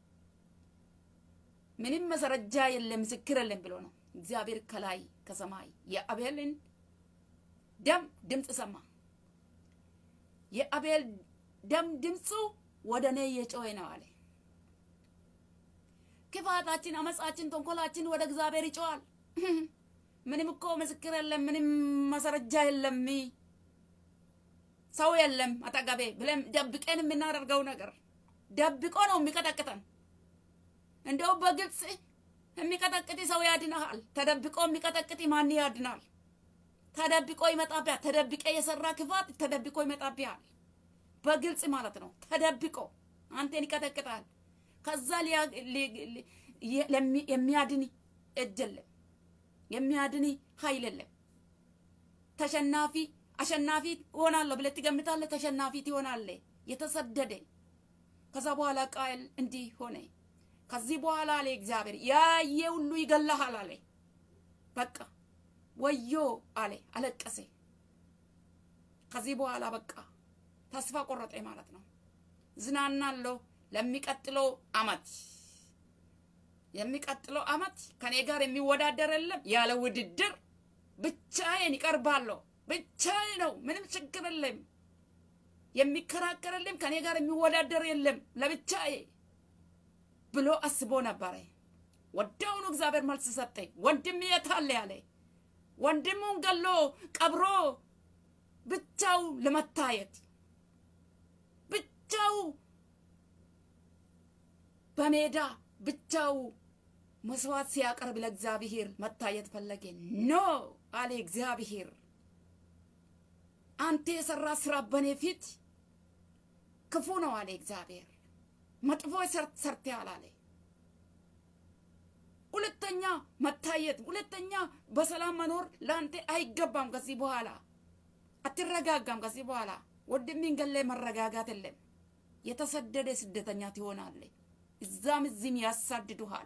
ምንም መሰረጃ የለም፣ ምስክር የለም ብሎ ነው። እግዚአብሔር ከላይ ከሰማይ የአቤልን ደም ድምፅ ሰማ። የአቤል ደም ድምፁ ወደ እኔ እየጮኸ ነው አለ። ክፋታችን፣ አመፃችን፣ ተንኮላችን ወደ እግዚአብሔር ይጮዋል። ምንም እኮ ምስክር የለም፣ ምንም ማስረጃ የለም፣ ሰው የለም አጠገቤ ብለን ደብቀን የምናደርገው ነገር ደብቆ ነው የሚቀጠቅጠን። እንደው በግልጽ የሚቀጠቅጥ ሰው ያድናል። ተደብቆ የሚቀጠቅጥ ማን ያድናል? ተደብቆ ይመጣብሃል። ተደብቀ የሰራ ክፋት ተደብቆ ይመጣብሃል። በግልጽ ማለት ነው። ተደብቆ አንተን ይቀጠቅጣል። ከዛ የሚያድን እጅ የለም፣ የሚያድን ኃይል የለም። ተሸናፊ አሸናፊ እሆናለሁ ብለህ ትገምታለህ። ተሸናፊ ትሆናለህ። የተሰደደ ከዛ በኋላ ቃየል እንዲህ ሆነ። ከዚህ በኋላ አለ እግዚአብሔር ያየ ሁሉ ይገላሃል አለ። በቃ ወዮ አለ፣ አለቀሰ። ከዚህ በኋላ በቃ ተስፋ ቆረጠ ማለት ነው። ዝናናለሁ ለሚቀጥለው አመት የሚቀጥለው አመት ከኔ ጋር የሚወዳደር የለም። ያለ ውድድር ብቻዬን ይቀርባለሁ። ብቻዬ ነው፣ ምንም ችግር የለም። የሚከራከር የለም፣ ከኔ ጋር የሚወዳደር የለም። ለብቻዬ ብሎ አስቦ ነበረ። ወዲያውኑ እግዚአብሔር መልስ ሰጠ። ወንድም የት አለ ያለ ወንድሙን ገሎ ቀብሮ ብቻው ለመታየት ብቻው በሜዳ ብቻው መስዋዕት ሲያቀርብ ለእግዚአብሔር መታየት ፈለገ። ኖ አለ እግዚአብሔር። አንተ የሰራ ስራ በኔ ፊት ክፉ ነው አለ እግዚአብሔር። መጥፎ ሰርተሃል አለ። ሁለተኛ መታየት፣ ሁለተኛ በሰላም መኖር ለአንተ አይገባም። ከዚህ በኋላ አትረጋጋም። ከዚህ በኋላ ወንድምህን ገለህ መረጋጋት የለም። የተሰደደ ስደተኛ ትሆናለህ። እዛም እዚህም ያሳድዱሃል።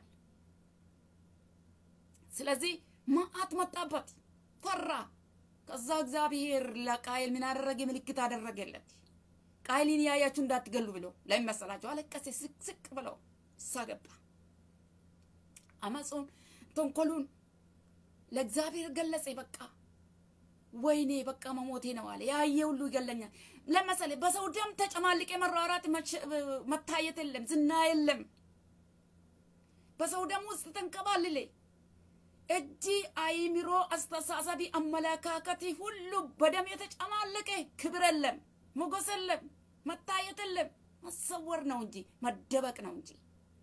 ስለዚህ መዓት መጣበት፣ ፈራ። ከዛ እግዚአብሔር ለቃየል ምን አደረገ? ምልክት አደረገለት። ቃየልን ያያችሁ እንዳትገሉ ብሎ ለምን መሰላችሁ? አለቀሰ ስቅስቅ ብለው እሳ ገባ። አመፁን ተንኮሉን ለእግዚአብሔር ገለጸ። በቃ ወይኔ በቃ መሞቴ ነው አለ። ያየ ሁሉ ይገለኛል ለመሰለ በሰው ደም ተጨማልቄ መራራት መታየት የለም፣ ዝና የለም። በሰው ደም ውስጥ ተንከባልሌ እጅ፣ አይምሮ፣ አስተሳሰቢ፣ አመለካከት ሁሉ በደም የተጨማለቀ ክብር የለም፣ ሞገስ የለም፣ መታየት የለም። መሰወር ነው እንጂ መደበቅ ነው እንጂ።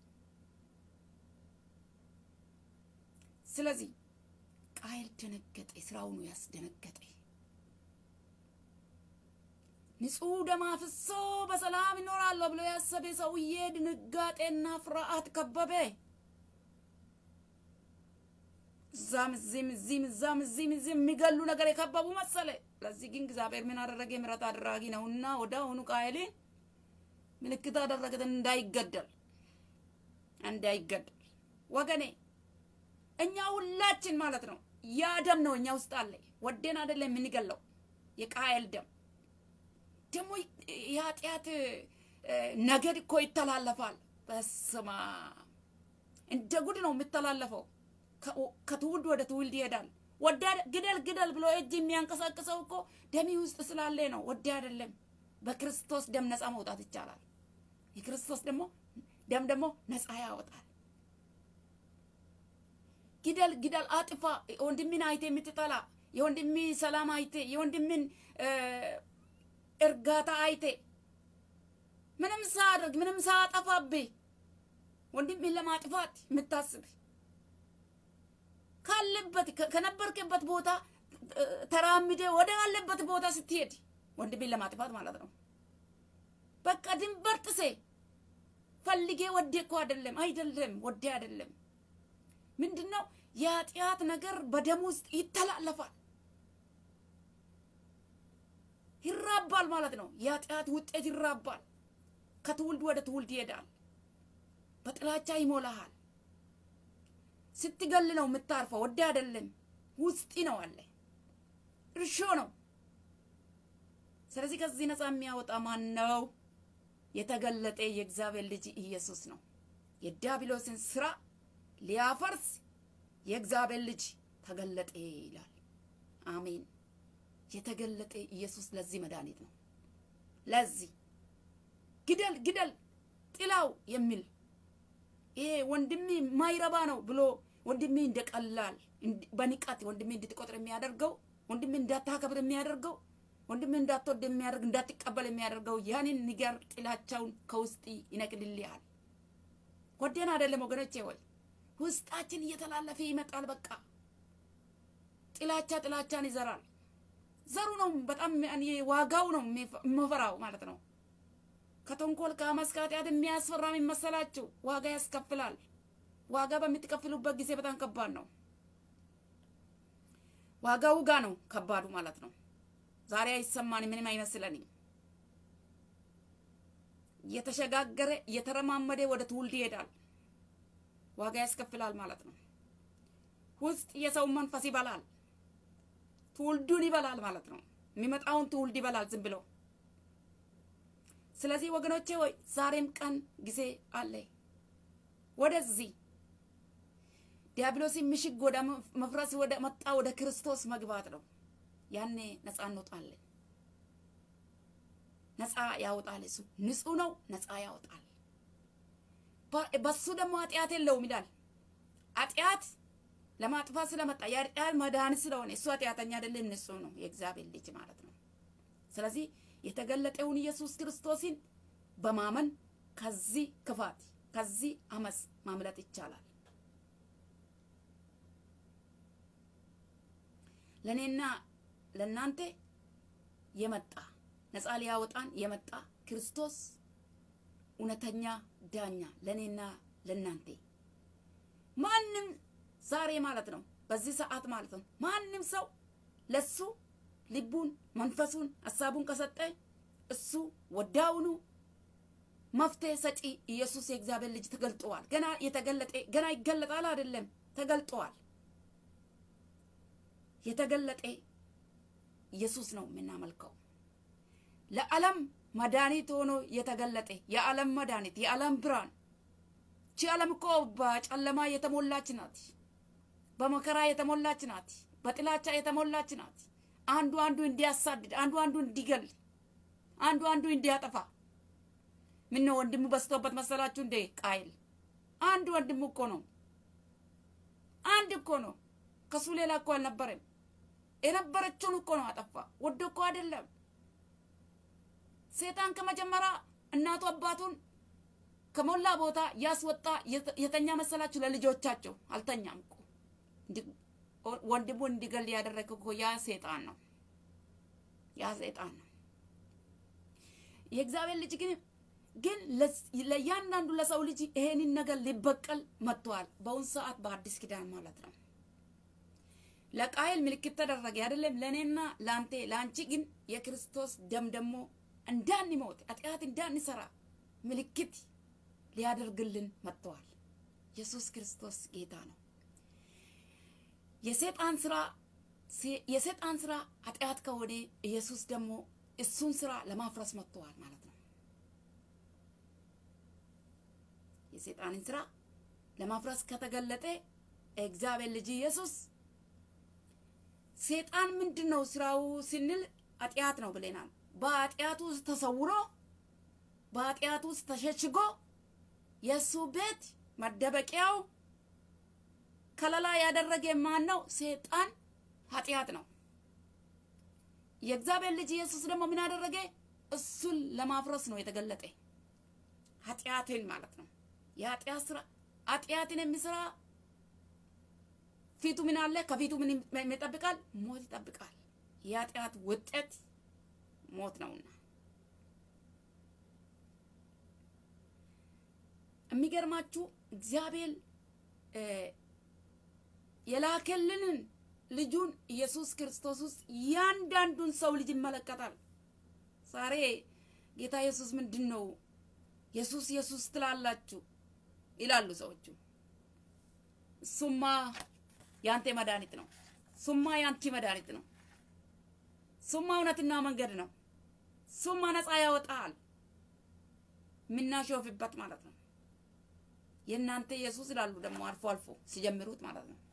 ስለዚህ ቃየል ደነገጠ። ስራውኑ ያስደነገጠ ንጹሕ ደም አፍሶ በሰላም ይኖራለሁ ብሎ ያሰበ ሰውዬ ድንጋጤና ፍርሃት ከበበ። እዛም እዚህም እዚህም እዛም እዚህም እዚህም የሚገሉ ነገር የከበቡ መሰለ። ለዚህ ግን እግዚአብሔር ምን አደረገ? ምሕረት አድራጊ ነውና ወደ አሁኑ ቃየልን ምልክት አደረገት እንዳይገደል እንዳይገደል። ወገኔ እኛ ሁላችን ማለት ነው ያ ደም ነው እኛ ውስጥ አለ። ወደን አይደለም የምንገለው የቃየል ደም ደግሞ የኃጢአት ነገድ እኮ ይተላለፋል። በስማ እንደ ጉድ ነው የሚተላለፈው። ከትውልድ ወደ ትውልድ ይሄዳል። ወደ ግደል ግደል ብሎ እጅ የሚያንቀሳቅሰው እኮ ደሚ ውስጥ ስላለ ነው። ወደ አይደለም። በክርስቶስ ደም ነፃ መውጣት ይቻላል። የክርስቶስ ደግሞ ደም ደግሞ ነፃ ያወጣል። ግደል ግደል፣ አጥፋ። የወንድምን አይቴ የምትጠላ የወንድምን ሰላም አይቴ የወንድምን እርጋታ አይቴ ምንም ሳያደርግ ምንም ሳያጠፋብህ ወንድምን ለማጥፋት የምታስብ ካለበት ከነበርክበት ቦታ ተራምደ ወደ አለበት ቦታ ስትሄድ ወንድሜን ለማጥፋት ማለት ነው። በቃ ድንበር ጥሴ ፈልጌ ወዴ እኮ አይደለም አይደለም ወዴ አይደለም። ምንድን ነው የኃጢአት ነገር በደም ውስጥ ይተላለፋል፣ ይራባል ማለት ነው። የኃጢአት ውጤት ይራባል፣ ከትውልድ ወደ ትውልድ ይሄዳል፣ በጥላቻ ይሞላሃል። ስትገል ነው የምታርፈው። ወደ አይደለም ውስጢ ነው አለ እርሾ ነው። ስለዚህ ከዚህ ነፃ የሚያወጣ ማን ነው? የተገለጠ የእግዚአብሔር ልጅ ኢየሱስ ነው። የዲያብሎስን ስራ ሊያፈርስ የእግዚአብሔር ልጅ ተገለጠ ይላል። አሜን። የተገለጠ ኢየሱስ ለዚህ መድኃኒት ነው። ለዚህ ግደል ግደል ጥላው የሚል ይሄ ወንድሜ ማይረባ ነው ብሎ ወንድሜ እንደቀላል በንቀት ወንድሜ እንድትቆጥር የሚያደርገው ወንድሜ እንዳታከብር የሚያደርገው ወንድሜ እንዳትወድ የሚያደርግ እንዳትቀበል የሚያደርገው ያንን ንገር ጥላቻውን ከውስጥ ይነቅልልሃል። ወደን አይደለም ወገኖቼ፣ ወይ ውስጣችን እየተላለፈ ይመጣል። በቃ ጥላቻ ጥላቻን ይዘራል። ዘሩ ነው በጣም ዋጋው ነው የምፈራው ማለት ነው። ከተንኮል ከአመፅ ከኃጢአት የሚያስፈራ የሚመሰላችሁ ዋጋ ያስከፍላል። ዋጋ በምትከፍሉበት ጊዜ በጣም ከባድ ነው። ዋጋው ጋ ነው ከባዱ ማለት ነው። ዛሬ አይሰማንም፣ ምንም አይመስለንም። እየተሸጋገረ እየተረማመደ ወደ ትውልድ ይሄዳል። ዋጋ ያስከፍላል ማለት ነው። ውስጥ የሰው መንፈስ ይበላል፣ ትውልዱን ይበላል ማለት ነው። የሚመጣውን ትውልድ ይበላል ዝም ብሎ ስለዚህ ወገኖቼ ሆይ ዛሬም ቀን ጊዜ አለ። ወደዚህ ዲያብሎስ ምሽግ ወደ መፍረስ ወደ መጣ ወደ ክርስቶስ መግባት ነው። ያኔ ነፃ እንወጣለን። ነፃ ያወጣል። እሱ ንጹሕ ነው፣ ነፃ ያወጣል። በሱ ደግሞ ኃጢአት የለውም ይላል። ኃጢአት ለማጥፋት ስለመጣ የኃጢአት መድኃኒት ስለሆነ እሱ ኃጢአተኛ አይደለም፣ ንጹሕ ነው፣ የእግዚአብሔር ልጅ ማለት ነው። ስለዚህ የተገለጠውን ኢየሱስ ክርስቶስን በማመን ከዚህ ክፋት ከዚህ አመፅ ማምለጥ ይቻላል። ለእኔና ለእናንተ የመጣ ነፃ ሊያወጣን የመጣ ክርስቶስ እውነተኛ ዳኛ ለእኔና ለእናንተ ማንም ዛሬ ማለት ነው በዚህ ሰዓት ማለት ነው ማንም ሰው ለሱ ልቡን መንፈሱን ሀሳቡን ከሰጠ እሱ ወዳውኑ መፍትሄ ሰጪ ኢየሱስ የእግዚአብሔር ልጅ ተገልጠዋል። ገና የተገለጠ ገና ይገለጣል አይደለም፣ ተገልጠዋል። የተገለጠ ኢየሱስ ነው የምናመልከው። ለዓለም መድኃኒት ሆኖ የተገለጠ የዓለም መድኃኒት የዓለም ብርሃን። ቺ ዓለም እኮ በጨለማ የተሞላች ናት፣ በመከራ የተሞላች ናት፣ በጥላቻ የተሞላች ናት። አንዱ አንዱ እንዲያሳድድ፣ አንዱ አንዱ እንዲገል፣ አንዱ አንዱ እንዲያጠፋ ምን ነው ወንድሙ በስቶበት መሰላችሁ እንዴ? ቃይል አንድ ወንድሙ እኮ ነው። አንድ እኮ ነው። ከሱ ሌላ እኮ አልነበረም። የነበረችውን እኮ ነው አጠፋ። ወዶ እኮ አይደለም። ሴጣን ከመጀመሪያ እናቱ አባቱን ከሞላ ቦታ ያስወጣ የተኛ መሰላችሁ? ለልጆቻቸው አልተኛም እኮ ወንድሙ እንዲገል ያደረገ እኮ ያ ሴጣን ነው። ያ ሴጣን ነው። የእግዚአብሔር ልጅ ግን ግን ለእያንዳንዱ ለሰው ልጅ ይሄንን ነገር ሊበቀል መጥተዋል። በአሁኑ ሰዓት በአዲስ ኪዳን ማለት ነው። ለቃየል ምልክት ተደረገ አይደለም? ለእኔና ለአንቴ ለአንቺ ግን የክርስቶስ ደም ደግሞ እንዳንሞት ኃጢአት እንዳንሰራ ምልክት ሊያደርግልን መጥተዋል። ኢየሱስ ክርስቶስ ጌታ ነው። የሰይጣን ስራ የሰይጣን ስራ ኃጢአት ከሆነ ኢየሱስ ደግሞ እሱን ስራ ለማፍረስ መጥተዋል ማለት ነው። የሰይጣንን ስራ ለማፍረስ ከተገለጠ እግዚአብሔር ልጅ ኢየሱስ ሰይጣን ምንድን ነው ስራው ስንል ኃጢአት ነው ብለናል። በኃጢአቱ ውስጥ ተሰውሮ በኃጢአቱ ውስጥ ተሸሽጎ የእሱ ቤት መደበቂያው ከለላ ያደረገ ማን ነው? ሰይጣን ኃጢአት ነው። የእግዚአብሔር ልጅ ኢየሱስ ደግሞ ምን አደረገ? እሱን ለማፍረስ ነው የተገለጠ ኃጢአትን ማለት ነው። የኃጢአት ስራ ኃጢአትን የሚሰራ ፊቱ ምን አለ? ከፊቱ ምን ይጠብቃል? ሞት ይጠብቃል። የኃጢአት ውጤት ሞት ነውና የሚገርማችሁ እግዚአብሔር የላከልንን ልጁን ኢየሱስ ክርስቶስ ውስጥ ያንዳንዱን ሰው ልጅ ይመለከታል። ዛሬ ጌታ ኢየሱስ ምንድን ነው ኢየሱስ ኢየሱስ ትላላችሁ ይላሉ ሰዎቹ። እሱማ ያንተ መድኃኒት ነው። እሱማ ያንቺ መድኃኒት ነው። እሱማ እውነትና መንገድ ነው። እሱማ ነፃ ያወጣል። የምናሾፍበት ማለት ነው። የእናንተ ኢየሱስ ይላሉ ደግሞ አልፎ አልፎ ሲጀምሩት ማለት ነው።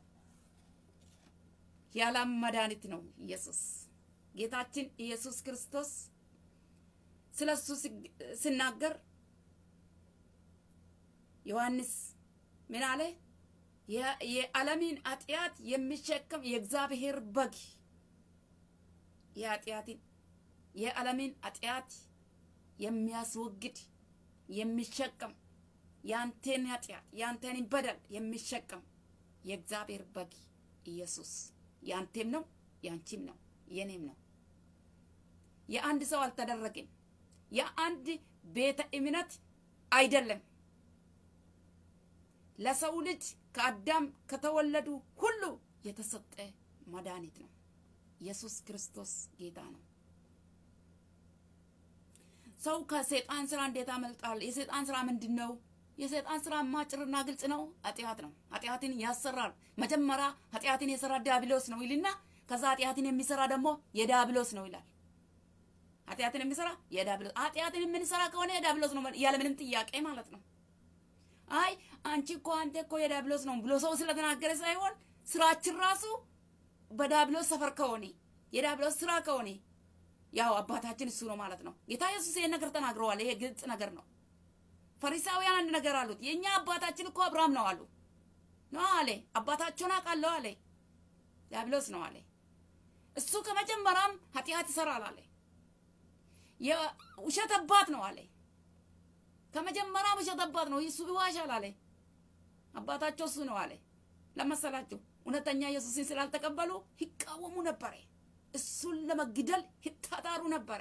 የዓለም መድኃኒት ነው ኢየሱስ ጌታችን ኢየሱስ ክርስቶስ ስለ እሱ ሲናገር ዮሐንስ ምን አለ? የዓለምን ኃጢአት የሚሸከም የእግዚአብሔር በግ የኃጢአትን የዓለምን ኃጢአት የሚያስወግድ የሚሸከም ያንተን ኃጢአት ያንተን በደል የሚሸከም የእግዚአብሔር በግ ኢየሱስ ያንተም ነው ያንቺም ነው የኔም ነው። የአንድ ሰው አልተደረገም። የአንድ ቤተ እምነት አይደለም። ለሰው ልጅ ከአዳም ከተወለዱ ሁሉ የተሰጠ መድኃኒት ነው። ኢየሱስ ክርስቶስ ጌታ ነው። ሰው ከሰይጣን ስራ እንዴት አመልጣል? የሰይጣን ስራ ምንድን ነው? የሰይጣን ስራ ማጭርና ግልጽ ነው። ኃጢአት ነው። ኃጢአትን ያሰራል። መጀመሪያ ኃጢአትን የሰራ ዲያብሎስ ነው ይልና ከዛ ኃጢአትን የሚሰራ ደግሞ የዲያብሎስ ነው ይላል። ኃጢአትን የሚሰራ የዲያብሎስ ኃጢአትን የምንሰራ ከሆነ የዲያብሎስ ነው ያለ ምንም ጥያቄ ማለት ነው። አይ አንቺ እኮ አንተ እኮ የዲያብሎስ ነው ብሎ ሰው ስለተናገረ ሳይሆን ስራችን ራሱ በዲያብሎስ ሰፈር ከሆነ የዲያብሎስ ስራ ከሆነ ያው አባታችን እሱ ነው ማለት ነው። ጌታ ኢየሱስ ይሄን ነገር ተናግረዋል። ይሄ ግልጽ ነገር ነው። ፈሪሳውያን አንድ ነገር አሉት። የኛ አባታችን እኮ አብርሃም ነው አሉ። ነው አለ። አባታቸውን አውቃለሁ አለ። ዲያብሎስ ነው አለ። እሱ ከመጀመሪያም ኃጢአት ይሰራል አለ። የውሸት አባት ነው አለ። ከመጀመሪያም ውሸት አባት ነው። እሱ ይዋሻል አለ። አባታቸው እሱ ነው አለ። ለመሰላችሁ እውነተኛ ኢየሱስን ስላልተቀበሉ ይቃወሙ ነበረ። እሱን ለመግደል ይታታሩ ነበረ።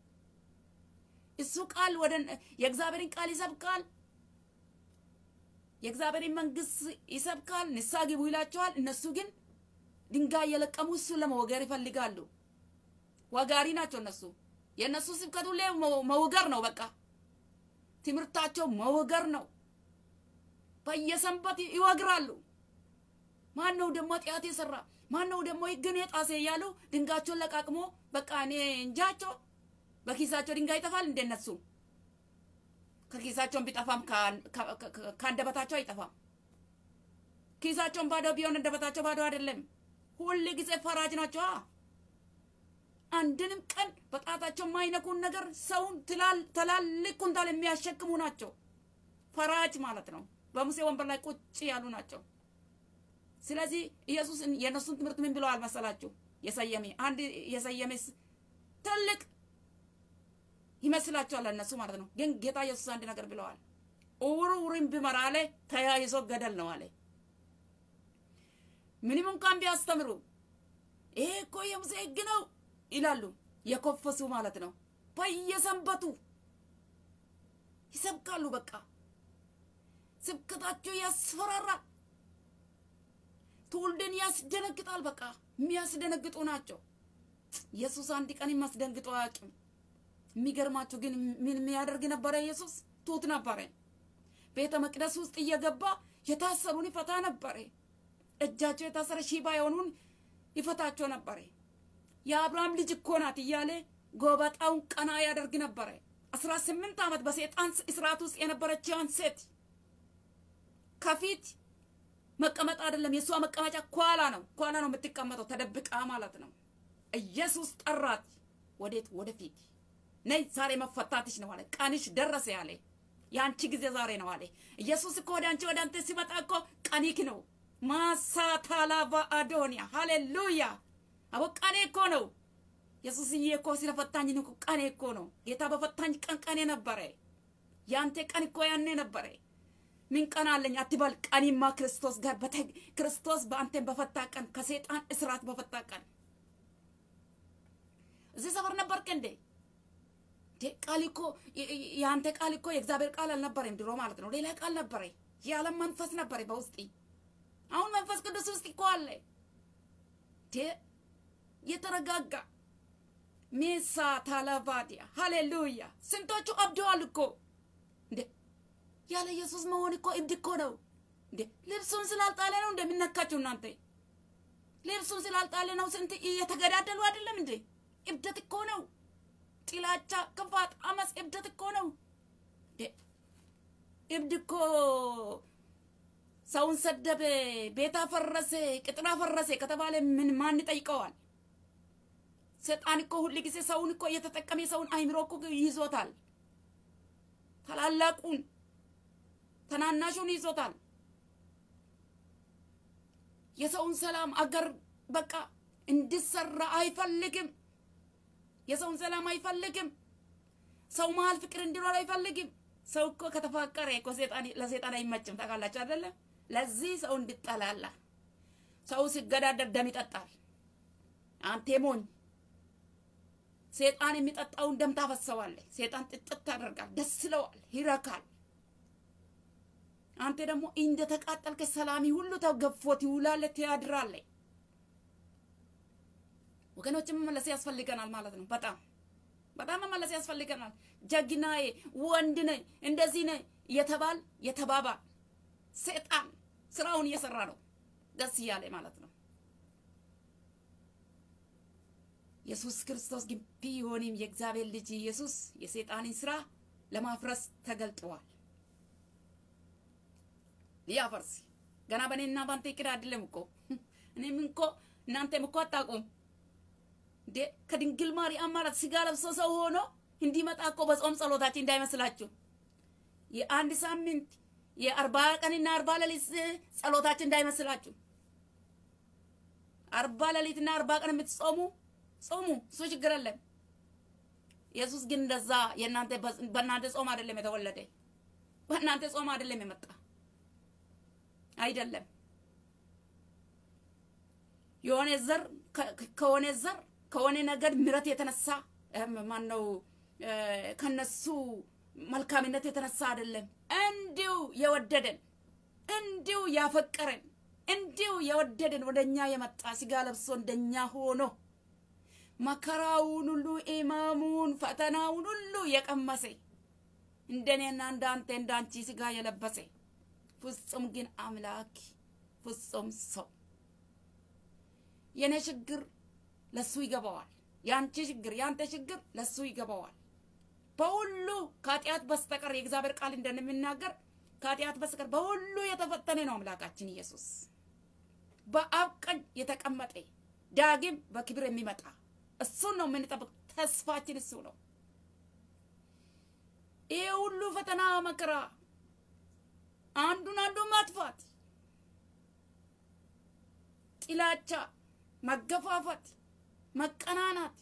እሱ ቃል ወደ የእግዚአብሔርን ቃል ይሰብካል፣ የእግዚአብሔርን መንግስት ይሰብካል፣ ንስሐ ግቡ ይላቸዋል። እነሱ ግን ድንጋይ እየለቀሙ እሱን ለመወገር ይፈልጋሉ። ወጋሪ ናቸው እነሱ። የእነሱ ስብከቱ ላይ መውገር ነው። በቃ ትምህርታቸው መውገር ነው። በየሰንበት ይወግራሉ። ማን ነው ደግሞ ኃጢአት የሰራ ማን ነው ደግሞ ሕግን የጣሰ እያሉ ድንጋቸውን ለቃቅሞ በቃ እኔ እንጃቸው። በኪሳቸው ድንጋይ ይጠፋል እንደነሱ ከኪሳቸውን ቢጠፋም ከአንደበታቸው አይጠፋም። ኪሳቸውን ባዶ ቢሆን አንደበታቸው ባዶ አይደለም። ሁል ጊዜ ፈራጅ ናቸው። አንድንም ቀን በጣታቸው የማይነኩን ነገር ሰውን ትላልቅ ኩንታል የሚያሸክሙ ናቸው። ፈራጅ ማለት ነው። በሙሴ ወንበር ላይ ቁጭ ያሉ ናቸው። ስለዚህ ኢየሱስ የእነሱን ትምህርት ምን ብለዋል መሰላችሁ? የሰየሜ አንድ የሰየሜስ ትልቅ ይመስላችኋል እነሱ ማለት ነው። ግን ጌታ ኢየሱስ አንድ ነገር ብለዋል። እውር ውርን ቢመራ አለ ተያይዞ ገደል ነው አለ። ምንም እንኳን ቢያስተምሩ ይሄ እኮ የሙሴ ሕግ ነው ይላሉ። የኮፈሱ ማለት ነው። በየሰንበቱ ይሰብካሉ። በቃ ስብከታቸው ያስፈራራል። ትውልድን ያስደነግጣል። በቃ የሚያስደነግጡ ናቸው። ኢየሱስ አንድ ቀን የሚያስደንግጡ አያውቅም። የሚገርማችሁ ግን ምን የሚያደርግ ነበረ? ኢየሱስ ትሁት ነበረ። ቤተ መቅደስ ውስጥ እየገባ የታሰሩን ይፈታ ነበረ። እጃቸው የታሰረ ሽባ የሆኑን ይፈታቸው ነበረ። የአብርሃም ልጅ እኮ ናት እያለ ጎበጣውን ቀና ያደርግ ነበረ። አስራ ስምንት ዓመት በሴጣን እስራት ውስጥ የነበረችውን ሴት ከፊት መቀመጥ አይደለም የእሷ መቀመጫ ኳላ ነው። ኳላ ነው የምትቀመጠው ተደብቃ ማለት ነው። ኢየሱስ ጠራት። ወዴት? ወደፊት ነይ፣ ዛሬ መፈታትሽ ነው አለ። ቀንሽ ደረሰ ያለ የአንቺ ጊዜ ዛሬ ነው አለ። ኢየሱስ እኮ ወደ አንቺ ወደ አንተ ሲመጣ እኮ ቀኒክ ነው። ማሳታላቫ አዶኒያ ሃሌሉያ። አቦ ቀኔ እኮ ነው። ኢየሱስዬ እኮ ስለፈታኝ እኮ ቀኔ እኮ ነው። ጌታ በፈታኝ ቀን ቀኔ ነበረ። ያንተ ቀን እኮ ያኔ ነበረ። ምን ቀን አለኝ አትበል። ቀኒማ ክርስቶስ ጋር ክርስቶስ በአንተን በፈታ ቀን፣ ከሴጣን እስራት በፈታ ቀን እዚህ ሰፈር ነበርክ እንዴ? ቃል እኮ የአንተ ቃል እኮ የእግዚአብሔር ቃል አልነበረም ድሮ ማለት ነው። ሌላ ቃል ነበረ። የዓለም መንፈስ ነበረ በውስጥ አሁን መንፈስ ቅዱስ ውስጥ እኮ አለ። የተረጋጋ ሜሳ ታላቫዲያ ሃሌሉያ። ስንቶቹ አብደዋል እኮ እንዴ! ያለ ኢየሱስ መሆን እኮ እብድ እኮ ነው እንዴ! ልብሱን ስላልጣለ ነው እንደሚነካቸው እናንተ። ልብሱን ስላልጣለ ነው ስንት እየተገዳደሉ አይደለም እንዴ? እብደት እኮ ነው። ጥላቻ፣ ክፋት፣ አመፅ እብደት እኮ ነው። እብድ እኮ ሰውን ሰደበ፣ ቤት አፈረሰ፣ ቅጥር አፈረሰ ከተባለ ምን ማን ይጠይቀዋል? ሰይጣን እኮ ሁል ጊዜ ሰውን እኮ እየተጠቀመ ሰውን አይምሮ እኮ ይዞታል። ታላላቁን ተናናሹን ይዞታል። የሰውን ሰላም አገር በቃ እንዲሰራ አይፈልግም። የሰውን ሰላም አይፈልግም። ሰው መሀል ፍቅር እንዲኖር አይፈልግም። ሰው እኮ ከተፋቀረ እኮ ለሴጣን አይመችም። ታውቃላችሁ አይደለ? ለዚህ ሰው እንድጠላላ ሰው ሲገዳደር ደም ይጠጣል። አንቴ ሞኝ ሴጣን የሚጠጣውን ደም ታፈሰዋለህ። ሴጣን ጥጥት ያደርጋል፣ ደስ ይለዋል፣ ይረካል። አንተ ደግሞ እንደ ተቃጠልከ ሰላሚ ሁሉ ተገፎት ይውላል፣ ትያድራለህ። ወገኖች መመለስ ያስፈልገናል ማለት ነው። በጣም በጣም መመለስ ያስፈልገናል። ጀግናዬ፣ ወንድ ነኝ፣ እንደዚህ ነኝ የተባል የተባባል ሴጣን ስራውን እየሰራ ነው፣ ደስ እያለ ማለት ነው። ኢየሱስ ክርስቶስ ግን ቢሆንም የእግዚአብሔር ልጅ ኢየሱስ የሴጣንን ስራ ለማፍረስ ተገልጠዋል። ሊያፈርስ ገና በእኔና በአንተ ይቅር አይደለም እኮ እኔም እኮ እናንተም እኮ አታውቁም እንዴ ከድንግል ማርያም ማለት ስጋ ለብሶ ሰው ሆኖ እንዲመጣ እኮ በጾም ጸሎታችን እንዳይመስላችሁ የአንድ ሳምንት የአርባ ቀንና አርባ ሌሊት ጸሎታችን እንዳይመስላችሁ። አርባ ሌሊትና አርባ ቀን የምትጾሙ ጾሙ፣ እሱ ችግር የለም። ኢየሱስ ግን እንደዛ የእናንተ በእናንተ ጾም አይደለም የተወለደ፣ በእናንተ ጾም አይደለም የመጣ አይደለም። የሆነ ዘር ከሆነ ዘር ከሆነ ነገድ ምረት የተነሳ ማን ነው ከነሱ መልካምነት የተነሳ አይደለም። እንዲሁ የወደደን እንዲሁ ያፈቀረን እንዲሁ የወደደን ወደኛ የመጣ ስጋ ለብሶ እንደኛ ሆኖ መከራውን ሁሉ ኢማሙን ፈተናውን ሁሉ የቀመሰ እንደኔና እንዳንተ እንዳንቺ ስጋ የለበሰ ፍጹም ግን አምላክ ፍጹም ሰው የኔ ችግር ለሱ ይገባዋል። ያንቺ ችግር ያንተ ችግር ለሱ ይገባዋል። በሁሉ ከኃጢአት በስተቀር የእግዚአብሔር ቃል እንደሚናገር ከኃጢአት በስተቀር በሁሉ የተፈተነ ነው አምላካችን ኢየሱስ። በአብ ቀኝ የተቀመጠ ዳግም በክብር የሚመጣ እሱን ነው የምንጠብቅ። ተስፋችን እሱ ነው። ይሄ ሁሉ ፈተና መከራ፣ አንዱን አንዱን ማጥፋት፣ ጥላቻ፣ መገፋፋት፣ መቀናናት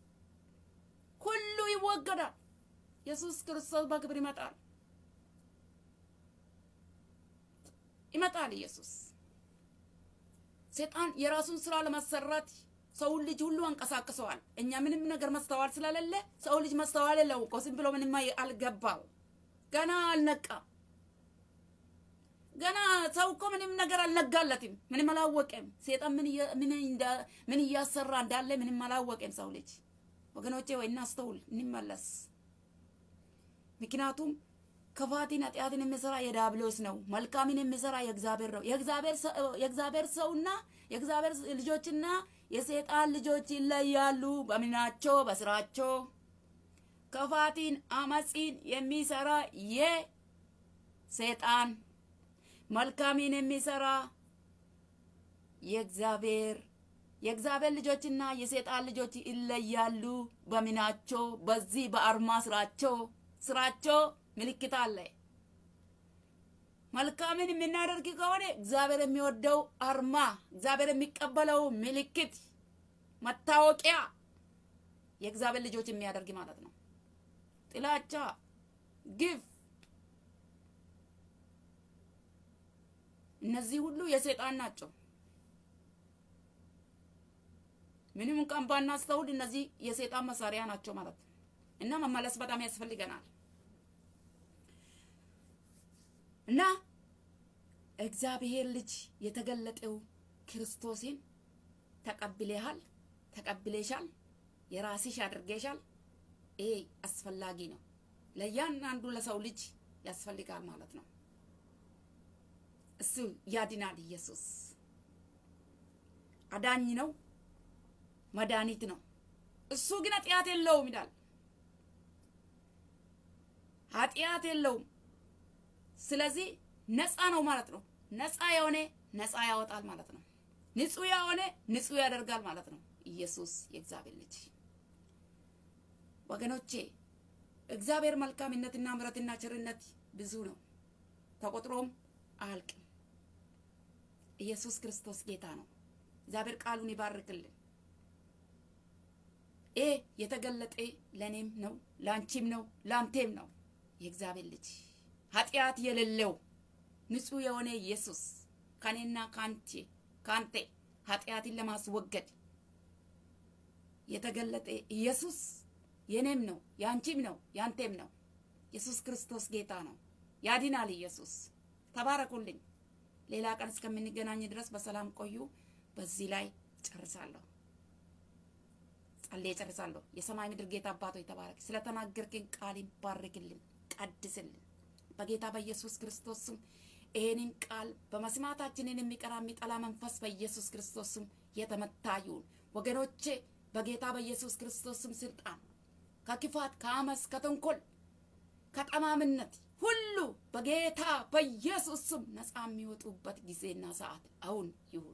ሁሉ ይወገዳል። ኢየሱስ ክርስቶስ በክብር ይመጣል ይመጣል። ኢየሱስ ሰይጣን የራሱን ስራ ለማሰራት ሰውን ልጅ ሁሉ አንቀሳቅሰዋል። እኛ ምንም ነገር ማስተዋል ስለሌለ ሰው ልጅ ማስተዋል የለው እኮ ዝም ብሎ ምንም አልገባው፣ ገና አልነቃም። ገና ሰው እኮ ምንም ነገር አልነጋለትም፣ ምንም አላወቀም። ሰይጣን ምን እያሰራ እንዳለ ምንም አላወቀም ሰው ልጅ። ወገኖቼ ወይ እናስተውል፣ እንመለስ። ምክንያቱም ክፋትን ኃጢአትን የሚሰራ የዳብሎስ ነው። መልካምን የሚሰራ የእግዚአብሔር ነው። የእግዚአብሔር ሰውና የእግዚአብሔር ልጆችና የሰይጣን ልጆች ይለያሉ። በምናቸው? በስራቸው። ክፋትን አመፂን የሚሰራ የሰይጣን መልካምን የሚሰራ የእግዚአብሔር የእግዚአብሔር ልጆችና የሰይጣን ልጆች ይለያሉ። በምናቸው? በዚህ በአርማ ስራቸው ስራቸው ምልክት አለ። መልካምን የምናደርግ ከሆነ እግዚአብሔር የሚወደው አርማ፣ እግዚአብሔር የሚቀበለው ምልክት፣ መታወቂያ የእግዚአብሔር ልጆች የሚያደርግ ማለት ነው። ጥላቻ፣ ግፍ፣ እነዚህ ሁሉ የሰይጣን ናቸው። ምንም እንኳን ባናስተውል እነዚህ የሰይጣን መሳሪያ ናቸው ማለት ነው። እና መመለስ በጣም ያስፈልገናል። እና እግዚአብሔር ልጅ የተገለጠው ክርስቶስን ተቀብሌሃል፣ ተቀብሌሻል፣ የራስሽ አድርጌሻል። ይሄ አስፈላጊ ነው። ለእያንዳንዱ ለሰው ልጅ ያስፈልጋል ማለት ነው። እሱ ያድናል። ኢየሱስ አዳኝ ነው፣ መድኃኒት ነው። እሱ ግን ኃጢአት የለውም ይላል። ኃጢአት የለውም። ስለዚህ ነፃ ነው ማለት ነው። ነፃ የሆነ ነፃ ያወጣል ማለት ነው። ንጹህ የሆነ ንጹህ ያደርጋል ማለት ነው። ኢየሱስ የእግዚአብሔር ልጅ ወገኖቼ፣ እግዚአብሔር መልካምነትና ምሕረትና ቸርነት ብዙ ነው፣ ተቆጥሮም አያልቅም። ኢየሱስ ክርስቶስ ጌታ ነው። እግዚአብሔር ቃሉን ይባርክልን። ይሄ የተገለጠ ለእኔም ነው፣ ለአንቺም ነው፣ ለአንቴም ነው። የእግዚአብሔር ልጅ ኃጢአት የሌለው ንጹህ የሆነ ኢየሱስ ከኔና ከአንቺ ከአንተ ኃጢአትን ለማስወገድ የተገለጠ ኢየሱስ የኔም ነው፣ የአንቺም ነው፣ የአንቴም ነው። ኢየሱስ ክርስቶስ ጌታ ነው። ያድናል። ኢየሱስ ተባረኩልኝ። ሌላ ቀን እስከምንገናኝ ድረስ በሰላም ቆዩ። በዚህ ላይ ጨርሳለሁ። ጸልዬ ጨርሳለሁ። የሰማይ ምድር ጌታ አባቶ የተባረክ ስለተናገርክን ቃል ባርክልን፣ ቀድስልን በጌታ በኢየሱስ ክርስቶስ ስም ይሄንን ቃል በመስማታችንን የሚቀራ የሚጠላ መንፈስ በኢየሱስ ክርስቶስ ስም የተመታ ይሁን። ወገኖቼ በጌታ በኢየሱስ ክርስቶስ ስም ስልጣን ከክፋት፣ ከአመስ፣ ከተንኮል፣ ከጠማምነት ሁሉ በጌታ በኢየሱስ ስም ነፃ የሚወጡበት ጊዜና ሰዓት አሁን ይሁን።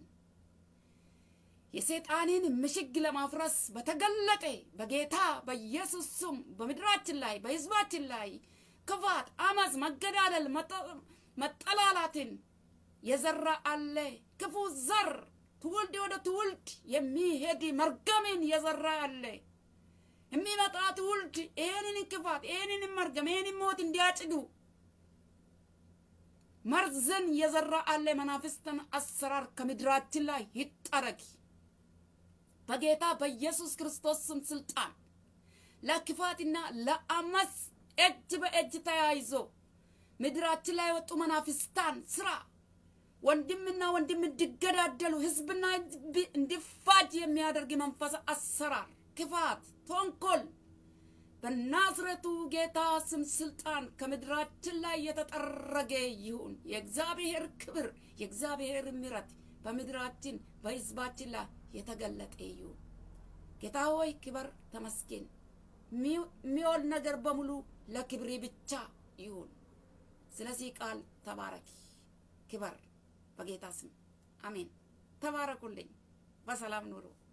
የሰይጣንን ምሽግ ለማፍረስ በተገለጠ በጌታ በኢየሱስ ስም በምድራችን ላይ በሕዝባችን ላይ ክፋት፣ አመፅ፣ መገዳደል፣ መጠላላትን የዘራ አለ። ክፉ ዘር ትውልድ ወደ ትውልድ የሚሄድ መርገምን የዘራ አለ። የሚመጣ ትውልድ ይሄንን ክፋት፣ ይሄንን መርገም፣ ይሄንን ሞት እንዲያጭዱ መርዝን የዘራ አለ። መናፍስትን አሰራር ከምድራችን ላይ ይጠረግ በጌታ በኢየሱስ ክርስቶስ ስም ስልጣን ለክፋትና ለአመፅ እጅ በእጅ ተያይዞ ምድራችን ላይ የወጡ መናፍስታን ስራ ወንድምና ወንድም እንዲገዳደሉ ህዝብና ህዝብ እንዲፋጅ የሚያደርግ መንፈስ አሰራር፣ ክፋት፣ ተንኮል በናዝሬቱ ጌታ ስም ስልጣን ከምድራችን ላይ የተጠረገ ይሁን። የእግዚአብሔር ክብር የእግዚአብሔር ምሕረት በምድራችን በህዝባችን ላይ የተገለጠ ይሁን። ጌታ ሆይ ክበር፣ ተመስገን። የሚሆን ነገር በሙሉ ለክብሬ ብቻ ይሁን። ስለዚህ ቃል ተባረክ፣ ክበር በጌታ ስም አሜን። ተባረኩልኝ። በሰላም ኑሩ።